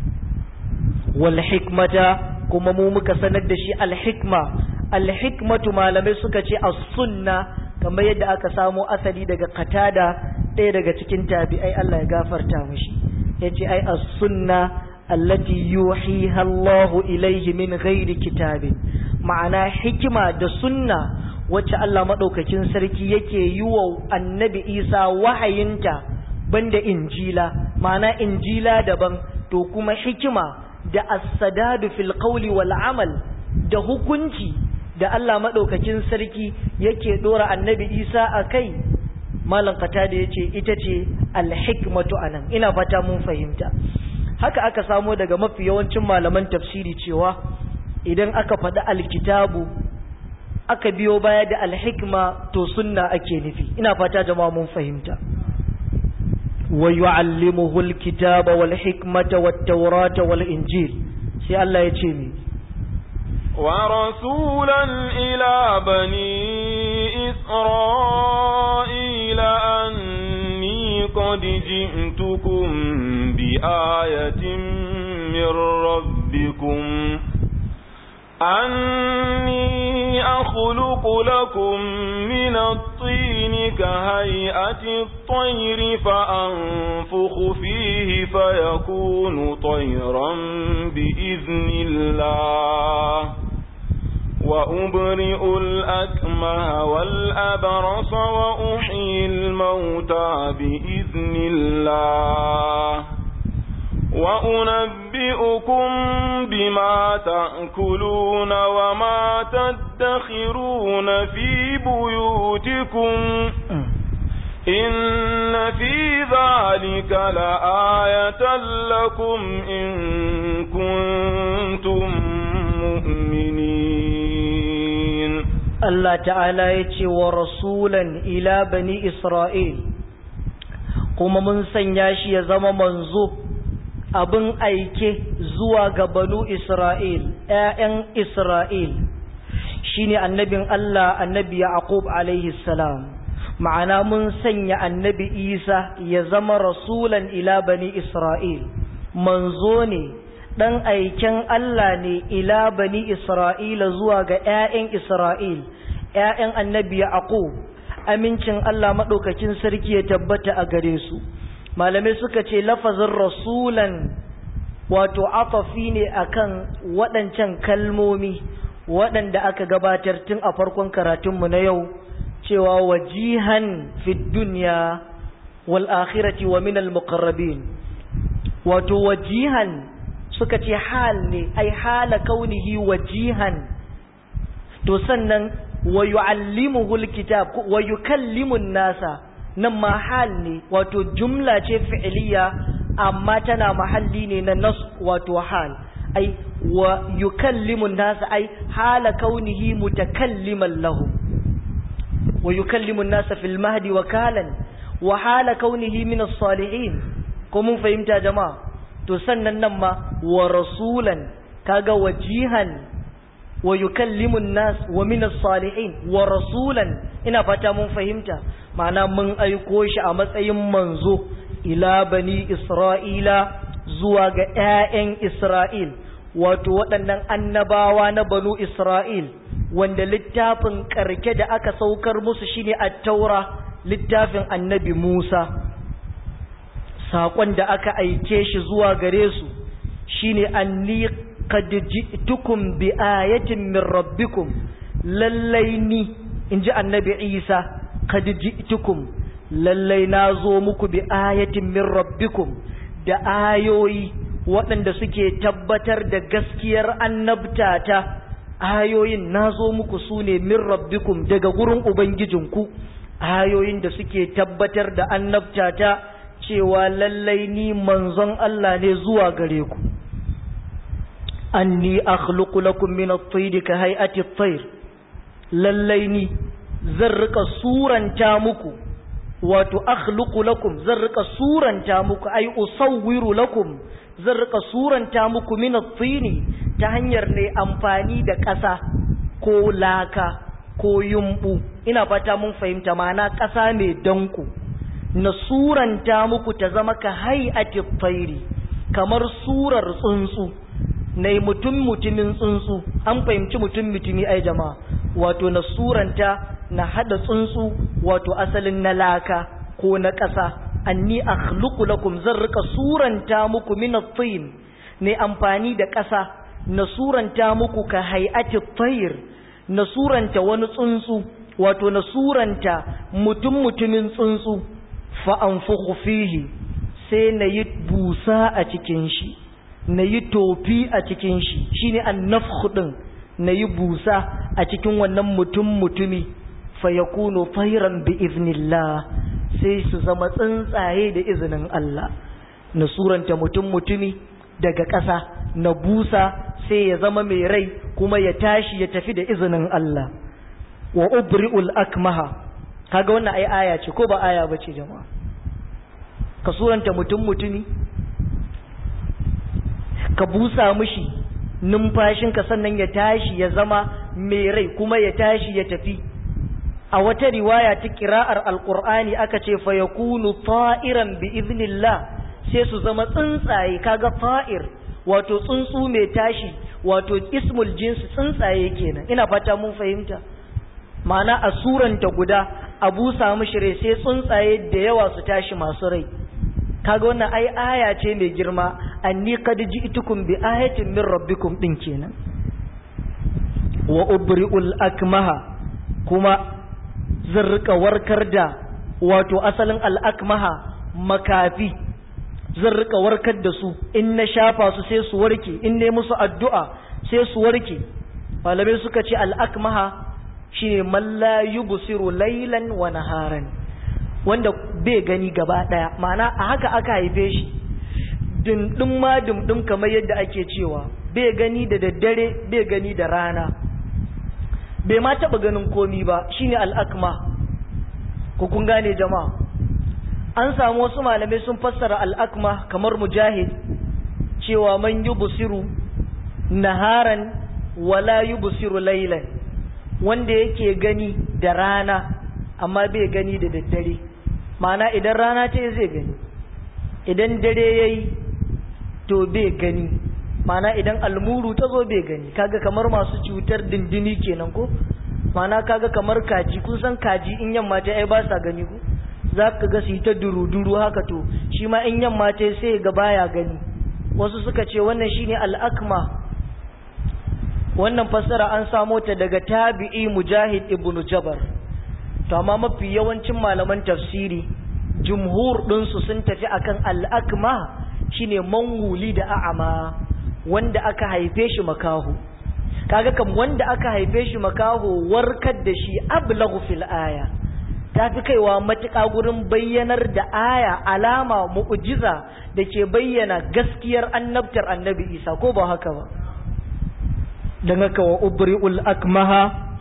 Speaker 1: wal hikmata kuma mu muka sanar da shi al hikma al hikmatu malamai suka ce as-sunna kamar yadda aka samo asali daga katada ɗaya daga cikin tabi'ai Allah ya gafarta mishi yace ai as-sunna allati yuhiha Allahu ilaihi min ghairi kitabin ma'ana hikima da sunna wacce Allah madaukakin sarki yake yi wa annabi Isa wahayinta banda injila ma'ana injila daban to kuma hikima da as-sadadu fil qawli wal amal da hukunci da Allah madaukakin sarki yake dora annabi Isa akai malam qatada yace ita ce al-hikmatu anan ina fata mun fahimta haka aka samo daga mafi yawancin malaman tafsiri cewa idan aka faɗi alkitabu aka biyo baya da alhikma to sunna ake nufi ina fata jama'a mun fahimta wa yu'allimuhu alkitaba wal hikmata wat tawrata wal injil sai Allah ya ce mi
Speaker 2: ورسولا إلى بني إسرائيل أني قد جئتكم بآية من ربكم أني أخلق لكم من الطين كهيئة الطير فأنفخ فيه فيكون طيرا بإذن الله وأبرئ الأكمه والأبرص وأحيي الموتى بإذن الله وأنبئكم بما تأكلون وما تدخرون في بيوتكم إن في ذلك لآية لكم إن كنتم مؤمنين
Speaker 1: الله تعالى يتي ورسولا إلى بني إسرائيل kuma mun sanya shi ya zama manzo abin aike zuwa ga banu Isra'il, ‘ya'yan Isra'il, shi ne annabin Allah annabi Yaqub alaihi salam. Ma'ana mun sanya annabi Isa ya zama rasulan ila bani Isra'il, manzo ne, ɗan aiken Allah ne ila bani Isra'ila zuwa ga ‘ya'yan Isra'il, ‘ya'yan annabi Yaqub. Amincin Allah maɗaukakin sarki ya tabbata a gare su. malamai suka ce lafazin rasulan wato atafi ne akan waɗancan kalmomi waɗanda aka gabatar tun a farkon karatunmu na yau cewa wajihan fid dunya wal akhirati wa minal muqarrabin wato wajihan suka ce hal ne ai hala kaunihi wajihan to sannan wa yu'allimuhu alkitab wa yukallimu nasa nan ma hal ne wato jumla ce fi'liya amma tana mahalli ne na nas wato hal ai wa yukallimu nasa ai hala kaunihi mutakalliman lahu wa yukallimu nasa fil mahdi wa kalan wa hala kaunihi min as-salihin ko mun fahimta jama'a to sannan nan ma wa rasulan kaga wajihan wa yukallimu nas wa min as-salihin wa rasulan ina fata mun fahimta ma'ana mun aiko shi a matsayin manzo ila bani isra'ila zuwa ga ƴaƴan isra'il wato waɗannan annabawa na banu isra'il wanda littafin ƙarke da aka saukar musu shine at-taura littafin annabi Musa saƙon da aka aike shi zuwa gare su shine anni qad ji'tukum bi ayatin min rabbikum lallai ni inji annabi Isa qad ji'tukum lallai nazo muku bi ayatin min rabbikum da ayoyi waɗanda suke tabbatar da gaskiyar annabtata ayoyin nazo muku sune min rabbikum daga gurin ubangijinku ayoyin da suke tabbatar da annabtata cewa lallai ni manzon Allah ne zuwa gare ku anni akhluqu lakum min at-tayr ka hay'ati at-tayr lallai ni zan rika suranta muku wato akhluqu lakum zan rika suranta muku ay usawwiru lakum zan rika suranta muku min at-tini ta hanyar ne amfani da ƙasa ko laka ko yumbu ina fata mun fahimta mana ƙasa mai danku na suranta muku ta zama ka hay'ati at-tayri kamar surar tsuntsu na mutum mutumin tsuntsu an fahimci mutum mutumi ai jama'a wato na suranta na hada tsuntsu wato asalin na laka ko na ƙasa anni akhluqu lakum zan rika suranta muku min at-tin ne amfani da ƙasa na suranta muku ka hay'ati at-tayr na suranta wani tsuntsu wato na suranta mutum mutumin tsuntsu fa anfukhu fihi sai na yi busa a cikin shi na yi tofi a cikin shi shine annafkhu din na yi busa a cikin wannan mutum mutumi fa yakunu tayran bi iznillah sai su zama tsuntsaye da izinin Allah na suranta mutum mutumi daga ƙasa na busa sai ya zama mai rai kuma ya tashi ya tafi da izinin Allah wa ubri'ul akmaha kaga wannan ai aya ce ko ba aya bace jama'a ka suranta mutum mutumi ka busa mishi numfashinka sannan ya tashi ya zama mai rai kuma ya tashi ya tafi a wata riwaya ta kira'ar alkur'ani aka ce fa yakunu ta'iran bi iznillah sai su zama tsuntsaye kaga fa'ir wato tsuntsu mai tashi wato ismul jinsi tsuntsaye kenan ina fata mun fahimta ma'ana a suranta guda a busa mishi rai sai tsuntsaye da yawa su tashi masu rai kaga wannan ai aya ce mai girma anni qad ji'tukum bi ayatin min rabbikum din kenan wa ubri'ul akmaha kuma zan rika warkar da wato asalin al'akmaha makafi zan rika warkar da su in na shafa su sai su warke in ne musu addu'a sai su warke malamai suka ce al'akmaha shine man la yubsiru laylan wa naharan wanda bai gani gaba daya ma'ana a haka aka haife shi dindin ma dindin kamar yadda ake cewa bai gani da daddare bai gani da rana bai ma taba ganin komi ba shine al'akma ku kun gane jama'a an samu wasu malamai sun fassara al'akma kamar mujahid cewa man yubsiru naharan wala yubsiru laylan wanda yake gani da rana amma bai gani da daddare ma'ana idan rana ta zai gani idan dare yayi to bai gani ma'ana idan almuru ta zo bai gani kaga kamar masu cutar dindini kenan ko ma'ana kaga kamar kaji kun san kaji in yamma ta ai ba sa gani ko za ka ga su ta duru-duru haka to shi ma in yamma ta sai ga baya gani wasu suka ce wannan shine al'akma wannan fassara an samo ta daga tabi'i mujahid ibnu jabar to amma mafi yawancin malaman tafsiri jumhur ɗinsu sun tafi akan al'akma shine manguli da a'ama wanda aka haife shi makaho kaga kam wanda aka haife shi makaho warkar da shi ablaghu fil aya tafi kaiwa matuƙa gurin bayyanar da aya alama mu'jiza da ke bayyana gaskiyar annabtar annabi isa ko ba haka ba don haka wa ubri'ul akmaha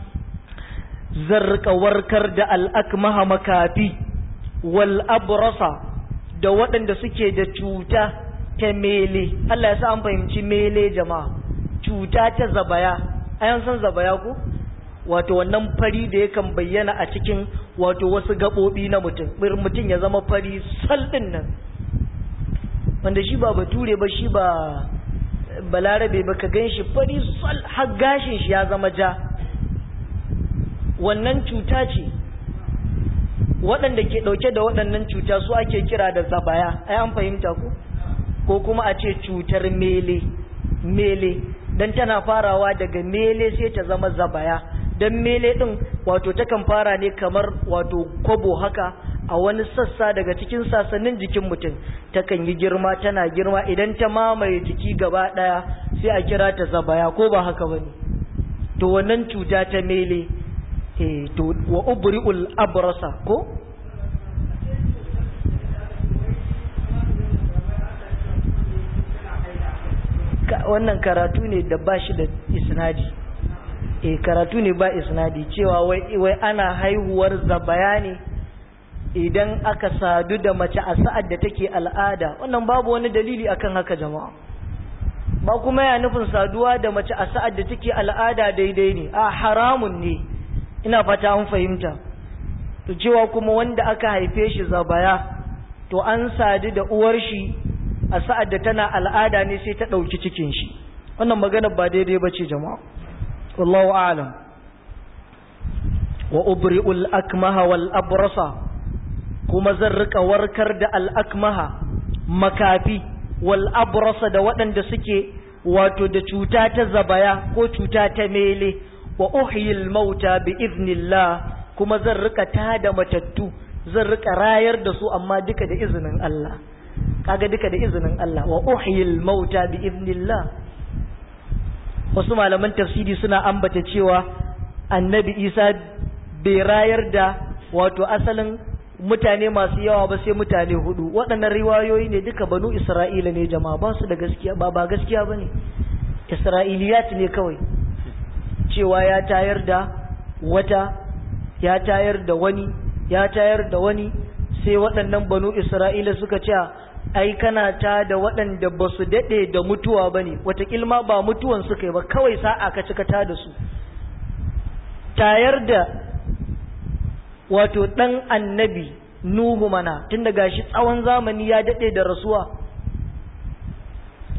Speaker 1: zarka warkar da al'akmaha makafi wal abrasa da waɗanda suke da cuta ta mele Allah ya sa an fahimci mele jama'a cuta ta zabaya ayan san zabaya ko wato wannan fari da yakan bayyana a cikin wato wasu gaɓoɓi na mutum mutum ya zama fari saldin nan wanda shi ba bature ba shi ba balarabe ba ka gan shi fari sal har gashin shi ya zama ja wannan cuta ce waɗanda ke ɗauke da waɗannan cuta su ake kira da zabaya ai an fahimta ko ko kuma a ce cutar mele mele dan tana farawa daga mele sai ta zama zabaya dan mele din wato takan fara ne kamar wato kwabo haka a wani sassa daga cikin sasannin jikin mutum takan yi girma tana girma idan ta mamaye jiki gaba daya sai a kira ta zabaya ko ba haka bane to wannan cuta ta mele eh to wa ubri'ul abrasa ko wannan karatu ne da ba shi da isnadi e karatu ne ba isnadi cewa wai wai ana haihuwar zabaya ne idan aka sadu da mace a sa'ad da take al'ada wannan babu wani dalili akan haka jama'a ba kuma ya nufin saduwa da mace a sa'ad da take al'ada daidai ne a haramun ne ina fata an fahimta to cewa kuma wanda aka haife shi zabaya to an sadu da uwar shi a sa'ad da tana al'ada ne sai ta ɗauki cikin shi wannan magana ba daidai ba ce jama'a wallahu alam wa ubri'ul akmaha wal abrasa kuma zan rika warkar da al akmaha makafi wal abrasa da waɗanda suke wato da cuta ta zabaya ko cuta ta mele wa uhyil mauta bi iznillah kuma zan rika tada matattu zan rika rayar da su amma duka da izinin Allah kaga duka da izinin Allah wa uhyil mauta bi iznillah wasu malaman tafsiri suna ambata cewa annabi Isa bai rayar da wato asalin mutane masu yawa ba sai mutane hudu waɗannan riwayoyi ne duka banu Isra'ila ne jama'a ba su da gaskiya ba ba gaskiya bane Isra'iliyat ne kawai cewa ya tayar da wata ya tayar da wani ya tayar da wani sai waɗannan banu Isra'ila suka ce ai kana ta da waɗanda ba su daɗe da mutuwa ba ne watakilma ba mutuwan suka yi ba kawai sa'a ka cika ta da su tayar da wato ɗan annabi nuhu mana tun da gashi tsawon zamani ya daɗe da rasuwa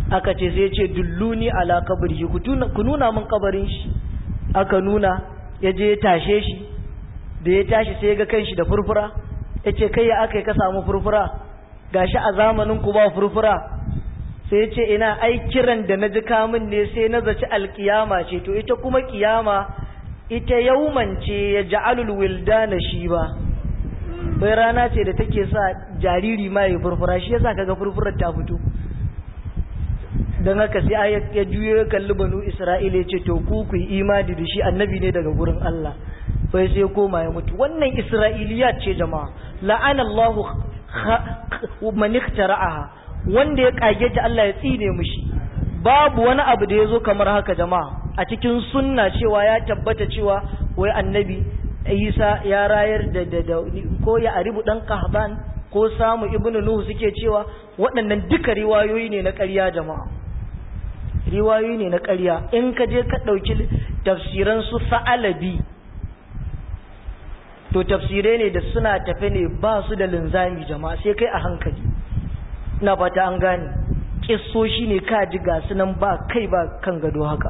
Speaker 1: aka ce sai ce dulluni ala kabari ku nuna min kabarin shi aka nuna ya je ya tashe shi da ya tashi sai ya ga kanshi da furfura ya ce kai ya aka yi ka samu furfura gashi a zamanin ku ba furfura sai ya ce ina ai kiran da na ji kamun ne sai na zaci alkiyama ce to ita kuma kiyama ita yaumance ya ja'alul wildana shi ba bai rana ce da take sa jariri ma ya furfura shi yasa kaga furfurar ta fito don haka sai ya juyo ya kalli banu isra'ila ya ce to ku ku yi imani da shi annabi ne daga gurin Allah bai sai koma ya mutu wannan isra'iliyat ce jama'a la'ana Allahu man iktara'aha wanda ya kage ta Allah ya tsine mushi babu wani abu da yazo kamar haka jama'a a cikin sunna cewa ya tabbata cewa wai annabi Isa ya rayar da da ko ya aribu dan kahban ko samu ibnu nuhu suke cewa waɗannan duka riwayoyi ne na ƙarya jama'a riwayoyi ne na ƙarya in ka je ka ɗauki tafsiran su sa'alabi to tafsirai ne da suna tafe ne ba su da linzami jama'a sai kai a hankali na fata an gane kissoshi ne ka ji ga sunan ba kai ba kan gado haka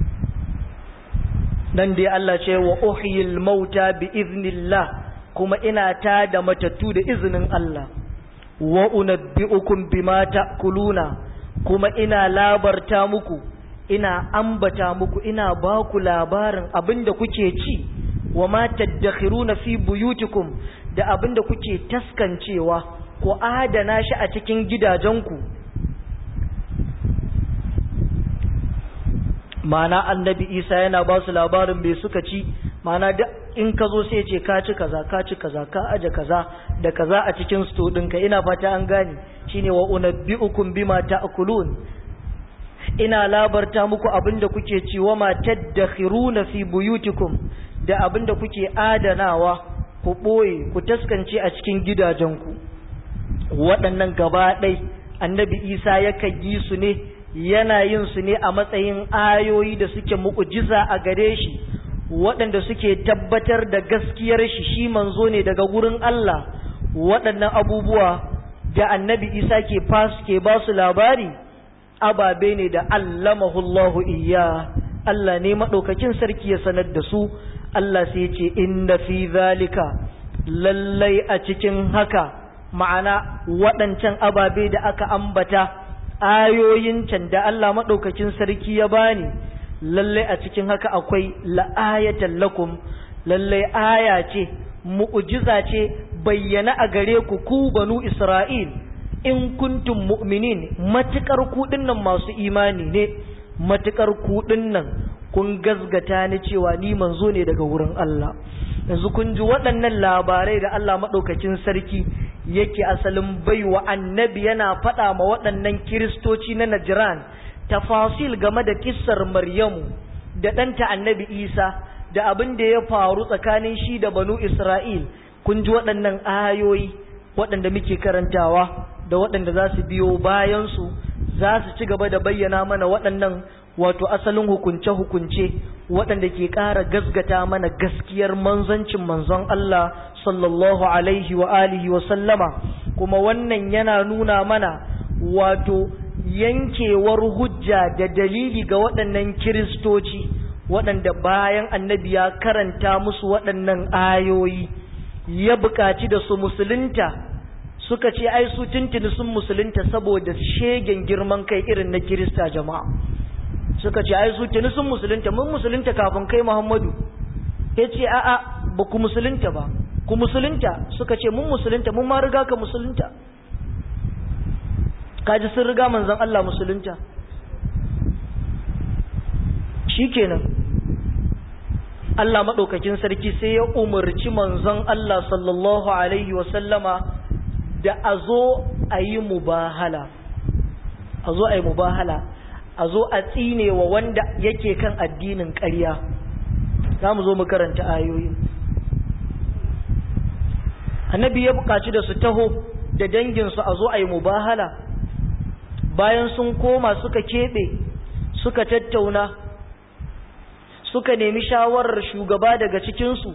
Speaker 1: dan dai Allah ce wa uhyil mauta bi iznillah kuma ina ta da matattu da izinin Allah wa unabbi'ukum bima ta'kuluna kuma ina labarta muku ina ambata muku ina ba ku labarin abinda kuke ci wa ma tadakhiruna fi buyutikum da abinda kuke taskancewa ko adana shi a cikin gidajenku mana annabi isa yana ba su labarin bai suka ci mana da in ka zo sai ce ka ci kaza ka ci kaza ka aje kaza da kaza a cikin sto ɗinka ina fata an gane shine wa unabbi'ukum bima ta'kulun ina labarta muku abinda kuke ci wa ma tadakhiruna fi buyutikum da abinda kuke adanawa ku boye ku taskance a cikin gidajenku waɗannan gaba ɗai annabi isa yakan yi su ne yana yin su ne a matsayin ayoyi da suke mu'ujiza a gare shi waɗanda suke tabbatar da gaskiyar shi shi manzo ne daga gurin Allah waɗannan abubuwa da annabi isa ke ke ba su labari ababe ne da allamahullahu iya Allah ne maɗaukakin sarki ya sanar da su Allah sai ce inna fi zalika lallai a cikin haka ma'ana waɗancan ababe da aka ambata ayoyin can da Allah maɗaukakin sarki ya bani lallai a cikin haka akwai la'ayatan lakum lallai aya ce mu'ujiza ce bayyana a gare ku ku banu Isra'il in kuntum mu'minin matukar ku dinnan masu imani ne matukar ku dinnan kun gazgata ni cewa ni manzo ne daga wurin Allah yanzu kun ji waɗannan labarai da Allah maɗaukakin sarki yake asalin baiwa annabi yana faɗa ma waɗannan kiristoci na Najran tafasil game da kissar Maryamu da ɗanta annabi Isa da abin da ya faru tsakanin shi da banu Isra'il kun ji waɗannan ayoyi waɗanda muke karantawa da waɗanda za su biyo bayansu za su ci gaba da bayyana mana waɗannan wato asalin hukunce-hukunce waɗanda ke ƙara gasgata mana gaskiyar manzancin manzon Allah sallallahu alaihi wa alihi wa sallama kuma wannan yana nuna mana wato yankewar hujja da dalili ga waɗannan kiristoci waɗanda bayan annabi ya karanta musu waɗannan ayoyi ya buƙaci da su musulunta suka ce ai su tuntuni sun musulunta saboda shegen girman kai irin na kirista jama'a suka ce ai su tuni sun musulunta mun musulunta kafin kai Muhammadu ya ce a'a ba ku musulunta ba ku musulunta suka ce mun musulunta mun ma riga ka musulunta kaji sun riga manzon Allah musulunta shikenan Allah madaukakin sarki sai ya umarci manzon Allah sallallahu alaihi wa sallama da a zo a yi mubahala a zo a yi mubahala a zo a tsine wa wanda yake kan addinin ƙarya za mu zo mu karanta ayoyin annabi ya buƙaci da su taho da danginsu a zo a yi mubahala bayan sun koma suka keɓe suka tattauna suka nemi shawarar shugaba daga cikinsu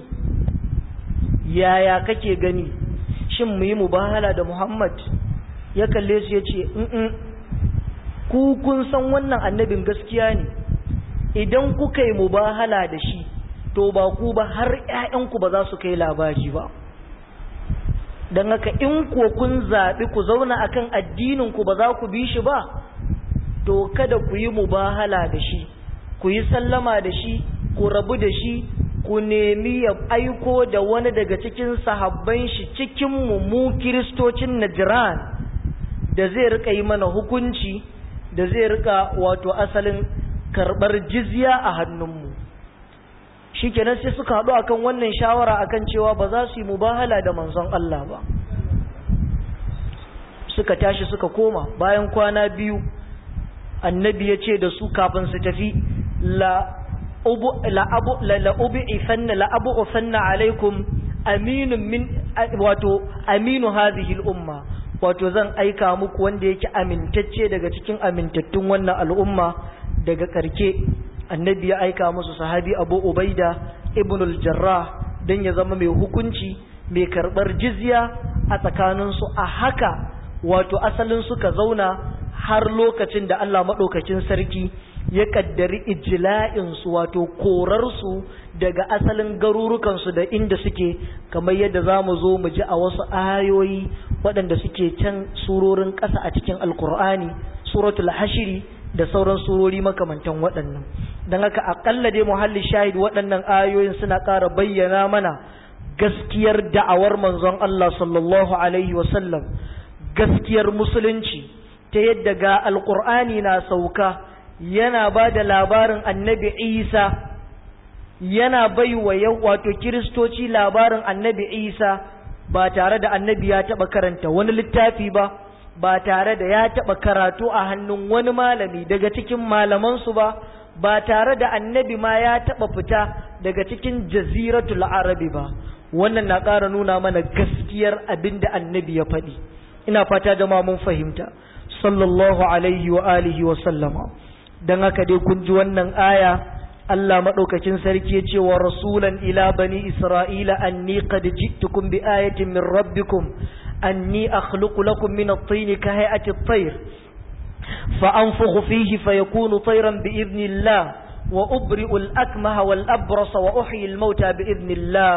Speaker 1: yaya kake gani shin mu yi mubahala da muhammad ya kalle su ya ce ku kun san wannan annabin gaskiya ne idan kuka yi mubahala da shi to ba ku ba har ƴaƴanku ba za su kai labari ba don haka in kuwa kun zaɓi ku zauna akan addininku ba za ku bi shi ba to kada ku yi mubahala da shi ku yi sallama da shi ku rabu da shi ku nemi ya aiko da wani daga cikin sahabban shi cikin mu kiristocin Najran da zai rika yi mana hukunci da zai rika wato asalin karɓar jizya a hannunmu shi kenan sai suka haɗu akan wannan shawara akan cewa ba za su yi mubahala da manzon Allah ba suka tashi suka koma bayan kwana biyu annabi ya ce da su kafin su tafi la la'abu'ifanna la'abu'ifanna alaikum aminun min wato aminu hadhihi al'umma wato zan aika muku wanda yake amintacce daga cikin amintattun wannan al'umma daga karke annabi ya aika musu sahabi abu ubaida ibn al-jarrah dan ya zama mai hukunci mai karbar jizya a tsakaninsu a haka wato asalin suka zauna har lokacin da Allah maɗaukakin sarki ya kaddari ijla'insu wato korarsu daga asalin garurukansu da inda suke kamar yadda za mu zo mu ji a wasu ayoyi waɗanda suke can surorin ƙasa a cikin alkur'ani suratul hashiri da sauran surori makamantan waɗannan don haka aƙalla dai muhalli shahid waɗannan ayoyin suna ƙara bayyana mana gaskiyar da'awar manzon Allah sallallahu alaihi wasallam gaskiyar musulunci ta yadda ga alkur'ani na sauka yana ba da labarin annabi isa yana bai wa wato kiristoci labarin annabi isa ba tare da annabi ya taɓa karanta wani littafi ba ba tare da ya taɓa karatu a hannun wani malami daga cikin malamansu ba ba tare da annabi ma ya taɓa fita daga cikin jaziratul arabi ba wannan na ƙara nuna mana gaskiyar abin da annabi ya faɗi ina fata jama mun fahimta sallallahu alaihi wa alihi wa sallama dan haka dai kun ji wannan aya Allah madaukakin sarki ya ce wa rasulan ila bani isra'ila anni qad ji'tukum bi ayatin min rabbikum anni akhluqu lakum min at-tin ka hay'ati at-tayr fa anfukhu fihi fayakunu tayran bi idhnillah wa ubri'u al-akmaha wal abrasa wa uhyi al-mauta bi idhnillah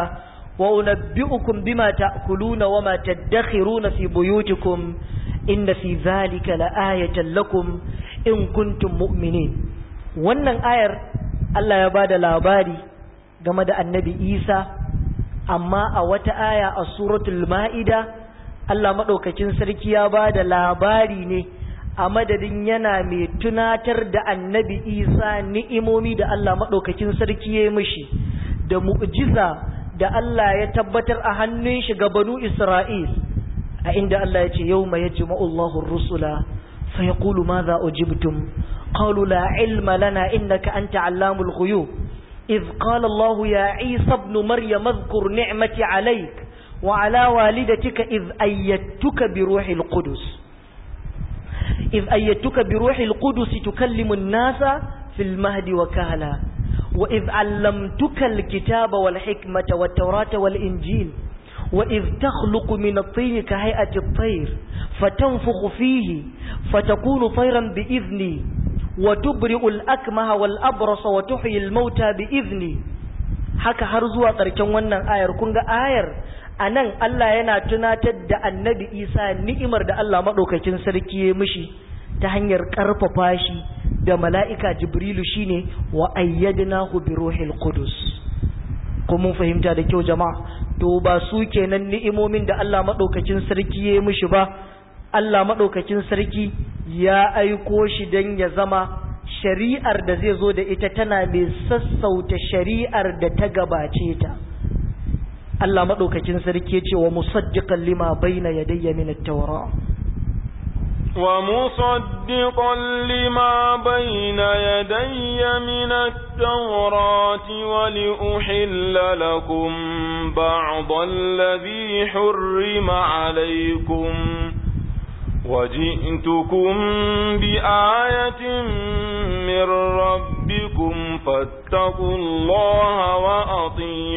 Speaker 1: وأنبئكم بما تأكلون وما تدخرون في بيوتكم إن في ذلك لآية لكم إن كنتم مؤمنين wannan ayar Allah ya bada labari game da annabi Isa amma a wata aya a suratul ma'ida Allah maɗaukakin sarki ya bada labari ne a madadin yana mai tunatar da annabi Isa ni'imomi da Allah maɗaukakin sarki ya yi mishi da mu'jiza da Allah ya tabbatar a hannun shi ga banu Isra'il a inda Allah ya ce yau mai yajma'u Allahu rusula fa yaqulu madha ujibtum qalu la ilma lana innaka anta allamul ghuyub idh qala Allah ya Isa ibn Maryam adhkur ni'mati alayk wa ala walidatika idh ayyatuka bi ruhil qudus idh ayyatuka bi ruhil qudus tukallimu an-nasa fil mahdi wa kahla وإذ علمتك الكتاب والحكمة والتوراة والإنجيل وإذ تخلق من الطين كهيئة الطير فتنفخ فيه فتكون طيرا بإذني وتبرئ الأكمه والأبرص وتحيي الموتى بإذني haka har zuwa ƙarshen wannan ayar kun ga ayar a nan Allah yana tunatar da annabi Isa ni'imar da Allah maɗaukakin sarki ya mishi ta hanyar ƙarfafa shi da mala'ika jibrilu shine wa ayyadnahu bi ruhil qudus ko mun fahimta da kyau jama'a to ba su kenan ni'imomin da Allah madaukakin sarki ya mishi ba Allah madaukakin sarki ya aiko shi dan ya zama shari'ar da zai zo da ita tana mai sassauta shari'ar da ta gabace ta Allah madaukakin sarki ya ce wa musaddiqan lima bayna yadayya min at-taura
Speaker 2: ومصدقا لما بين يدي من التوراة ولأحل لكم بعض الذي حرم عليكم وجئتكم بآية من ربكم فاتقوا الله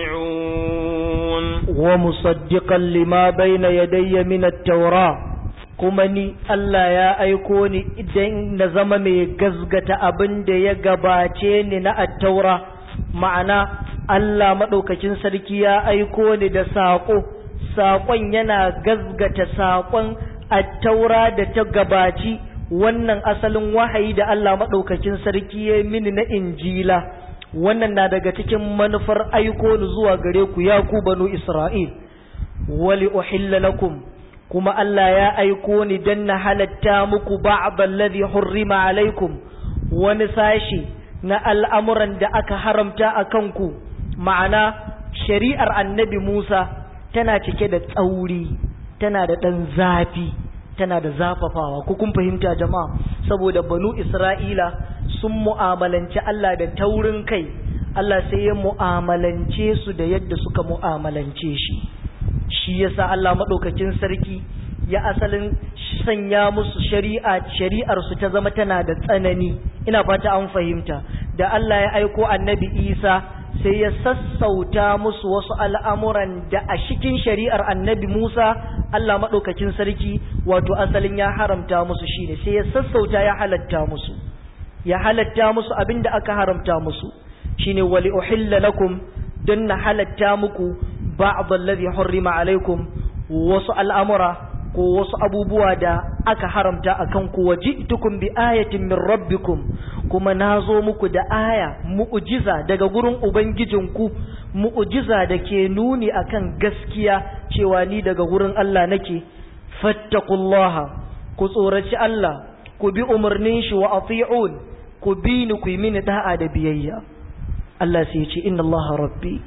Speaker 2: وأطيعون
Speaker 1: ومصدقا لما بين يدي من التوراة kuma ni Allah ya aiko ni idan na zama mai gazgata abin da ya gabace ni na attaura ma'ana Allah maɗaukakin sarki ya aiko ni da saƙo saƙon yana gazgata saƙon attaura da ta gabaci wannan asalin wahayi da Allah maɗaukakin sarki ya mini na injila wannan na daga cikin manufar aiko ni zuwa gare ku ya ku banu Isra'il wali uhilla lakum kuma Allah ya aiko ni dan na halatta muku ba'd alladhi hurrima alaikum wani sashi na al'amuran da aka haramta a kanku ma'ana shari'ar annabi Musa tana cike da tsauri tana da ɗan zafi tana da zafafawa ku kun fahimta jama'a saboda banu Isra'ila sun mu'amalanci Allah da taurin kai Allah sai ya mu'amalance su da yadda suka mu'amalance shi shi yasa Allah maɗaukakin sarki ya asalin sanya musu shari'a shari'ar su ta zama tana da tsanani ina fata an fahimta da Allah ya aiko annabi Isa sai ya sassauta musu wasu al'amuran da a cikin shari'ar annabi Musa Allah maɗaukakin sarki wato asalin ya haramta musu shi ne sai ya sassauta ya halatta musu ya halatta musu abin da aka haramta musu shine wali uhilla lakum don na halatta muku ba'd allazi hurrima alaikum wasu al'amura ko wasu abubuwa da aka haramta akan ku waji'tukum bi ayatin min rabbikum kuma nazo muku da aya mu'jiza daga gurin ubangijinku mu'jiza da ke nuni akan gaskiya cewa ni daga gurin Allah nake fattaqullaha ku tsoraci Allah ku bi umarnin shi wa ati'un ku bi ni ku yi mini da'a da biyayya Allah sai ya ce inna Allah rabbi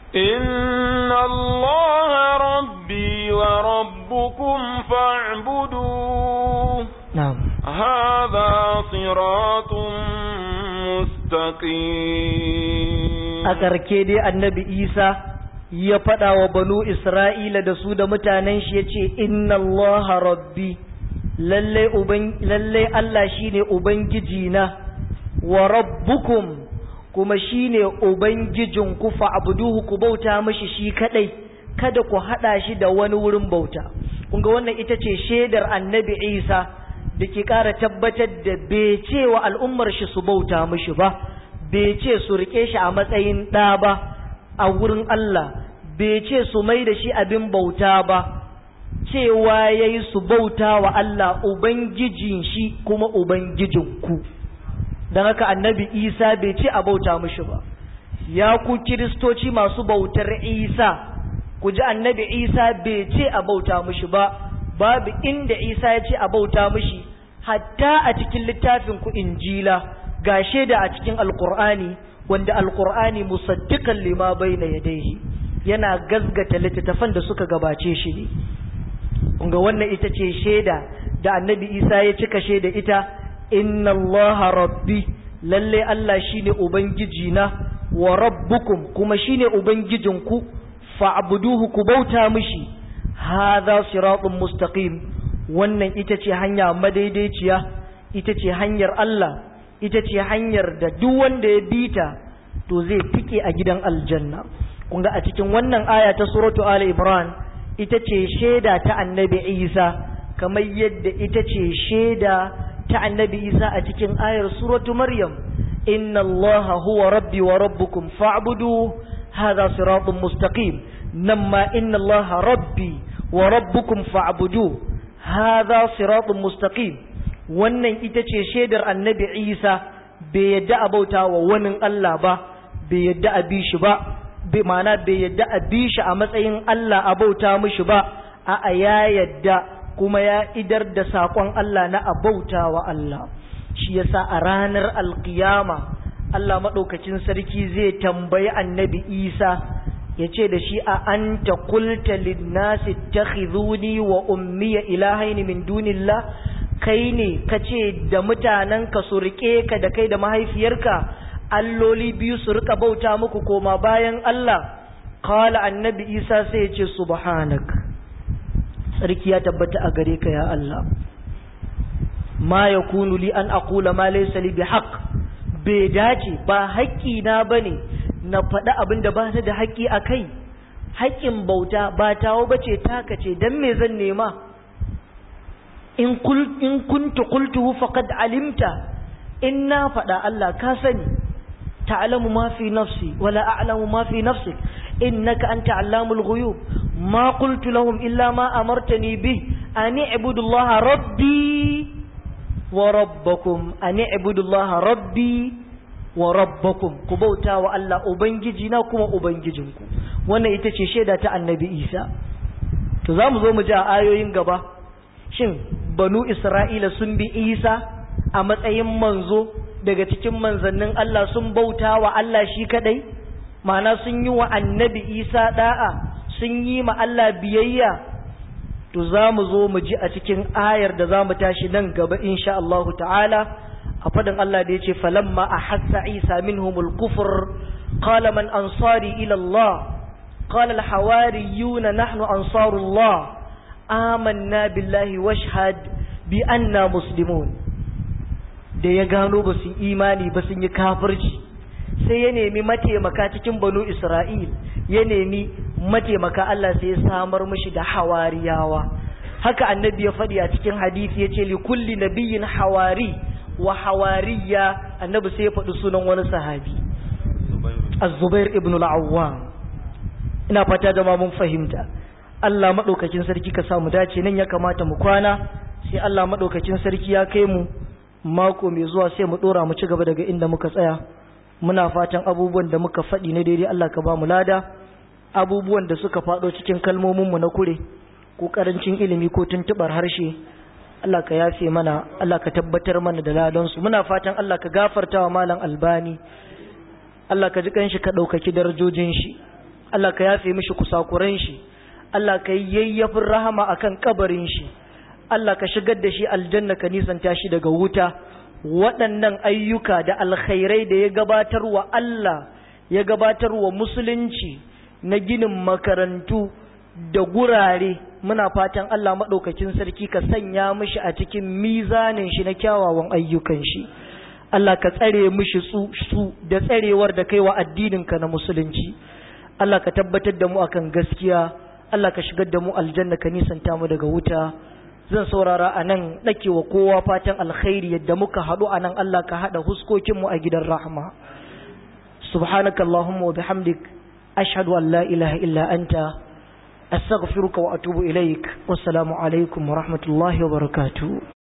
Speaker 2: إن الله ربي وربكم فاعبدوه
Speaker 1: na'am
Speaker 2: هذا صراط مستقيم
Speaker 1: a ƙarke dai annabi isa ya faɗa wa banu isra'ila da su da mutanen shi ya ce inna allaha rabbi lallai uban lallai allah shine ubangiji na wa rabbukum kuma shine ubangijin ku fa'buduhu ku bauta mishi shi kadai kada ku hada shi da wani wurin bauta kun ga wannan ita ce shaidar annabi isa da ke ƙara tabbatar da bai ce wa al'ummar shi su bauta mishi ba bai ce su rike shi a matsayin ɗa ba a wurin Allah bai ce su mai da shi abin bauta ba cewa ya yi su bauta wa Allah Ubangijin shi kuma Ubangijinku don haka annabi Isa bai ce a bauta mishi ba ya ku kiristoci masu bautar Isa ku ji annabi Isa bai ce a bauta mishi ba babu inda Isa ya ce a bauta mishi hatta a cikin littafin ku injila ga shaida a cikin alkur'ani wanda alkur'ani musaddiqan lima bayna yadayhi yana gazgata littattafan da suka gabace shi ne kunga wannan ita ce shaida da annabi isa ya cika shaida ita inna allaha rabbi lalle allah shine ubangiji na wa rabbukum kuma shine ubangijinku fa'buduhu ku bauta mishi hadha siratun mustaqim wannan ita ce hanya madaidaiciya ita ce hanyar Allah ita ce hanyar da duk wanda ya bita to zai tike a gidan aljanna kun ga a cikin wannan aya ta suratu ali imran ita ce shaida ta annabi isa kamar yadda ita ce shaida ta annabi isa a cikin ayar suratu maryam inna allaha huwa rabbi wa rabbukum fa'budu hadha siratun mustaqim nan ma inna allaha rabbi wa rabbukum fa'budu hadha siratun mustaqim wannan ita ce shaidar annabi isa bai yadda a bauta wa wani Allah ba bai yadda a bi shi ba bai mana bai yadda a bi shi a matsayin Allah a bauta mishi ba a ya yadda kuma ya idar da saƙon Allah na a bauta wa Allah shi yasa a ranar alkiyama Allah maɗaukacin sarki zai tambayi annabi isa ya ce da shi a an ta kulta linnasi ta wa ummiya ilahaini min dunillah kai ne ka ce da mutanenka su riƙe ka da kai da mahaifiyarka alloli biyu su rika bauta muku koma bayan Allah kala annabi isa sai ya ce subhanak sarki ya tabbata a gare ka ya Allah ma yakunu li an aqula ma laysa li bihaq bai dace ba haƙƙi na bane na faɗi abin da ba ta da haƙƙi a kai haƙƙin bauta ba tawo bace taka ce dan me zan nema in kul in kuntu qultuhu faqad alimta in na faɗa Allah ka sani ta'lamu ma fi nafsi wala a'lamu ma fi nafsik innaka anta allamul ghuyub ma qultu lahum illa ma amartani bih an i'budu allaha rabbi wa rabbakum an i'budu allaha rabbi wa rabbakum ku bauta wa Allah ubangiji na kuma ubangijinku wannan ita ce shaida ta annabi Isa to zamu zo mu ji a ayoyin gaba shin banu Isra'ila sun bi Isa a matsayin manzo daga cikin manzannin Allah sun bauta wa Allah shi kadai ma'ana sun yi wa annabi Isa da'a sun yi ma Allah biyayya to za mu zo mu ji a cikin ayar da za mu tashi nan gaba insha Allah ta'ala a fadin Allah da ya ce falamma a hassa Isa minhumul kufur qala man ansari ila Allah qala al-hawariyuna nahnu ansarullah amanna billahi washhad bi anna muslimun da ya gano ba su imani ba sun yi kafirci sai ya nemi mataimaka cikin banu Isra'il ya nemi mataimaka Allah sai ya samar mishi da hawariyawa haka annabi ya faɗi a cikin hadisi ya ce likulli nabiyyin hawari wa hawariya annabi sai ya faɗi sunan wani sahabi az-zubair ibn al-awwam ina fata da mun fahimta Allah madaukakin sarki ka samu dace nan ya kamata mu kwana sai Allah madaukakin sarki ya kai mu mako mai zuwa sai mu dora mu ci gaba daga inda muka tsaya muna fatan abubuwan da muka faɗi ne daidai Allah ka ba mu lada abubuwan da suka faɗo cikin kalmominmu na kure ko ƙarancin ilimi ko tuntuɓar harshe Allah ka yafe mana Allah ka tabbatar mana da ladansu muna fatan Allah ka gafarta wa malam albani Allah ka ji kanshi ka ɗaukaki darajojin shi Allah ka yafe mishi kusakuran shi Allah ka yi yayyafin rahama akan kabarin shi Allah ka shigar da shi aljanna ka nisanta shi daga wuta waɗannan ayyuka da alkhairai da ya gabatar wa Allah ya gabatar wa musulunci na ginin makarantu da gurare muna fatan Allah maɗaukakin sarki ka sanya mishi a cikin mizanin shi na kyawawan ayyukan shi Allah ka tsare mishi su su da tsarewar da kai wa addininka na musulunci Allah ka tabbatar da mu akan gaskiya Allah ka shigar da mu aljanna ka nisanta mu daga wuta zan saurara a nan ɗake wa kowa fatan alkhairi yadda muka haɗu a nan Allah ka haɗa huskokinmu a gidan rahama subhanaka Allahumma wa bihamdik ashhadu an la ilaha illa anta astaghfiruka wa atubu ilaik wassalamu alaikum wa rahmatullahi wa barakatuh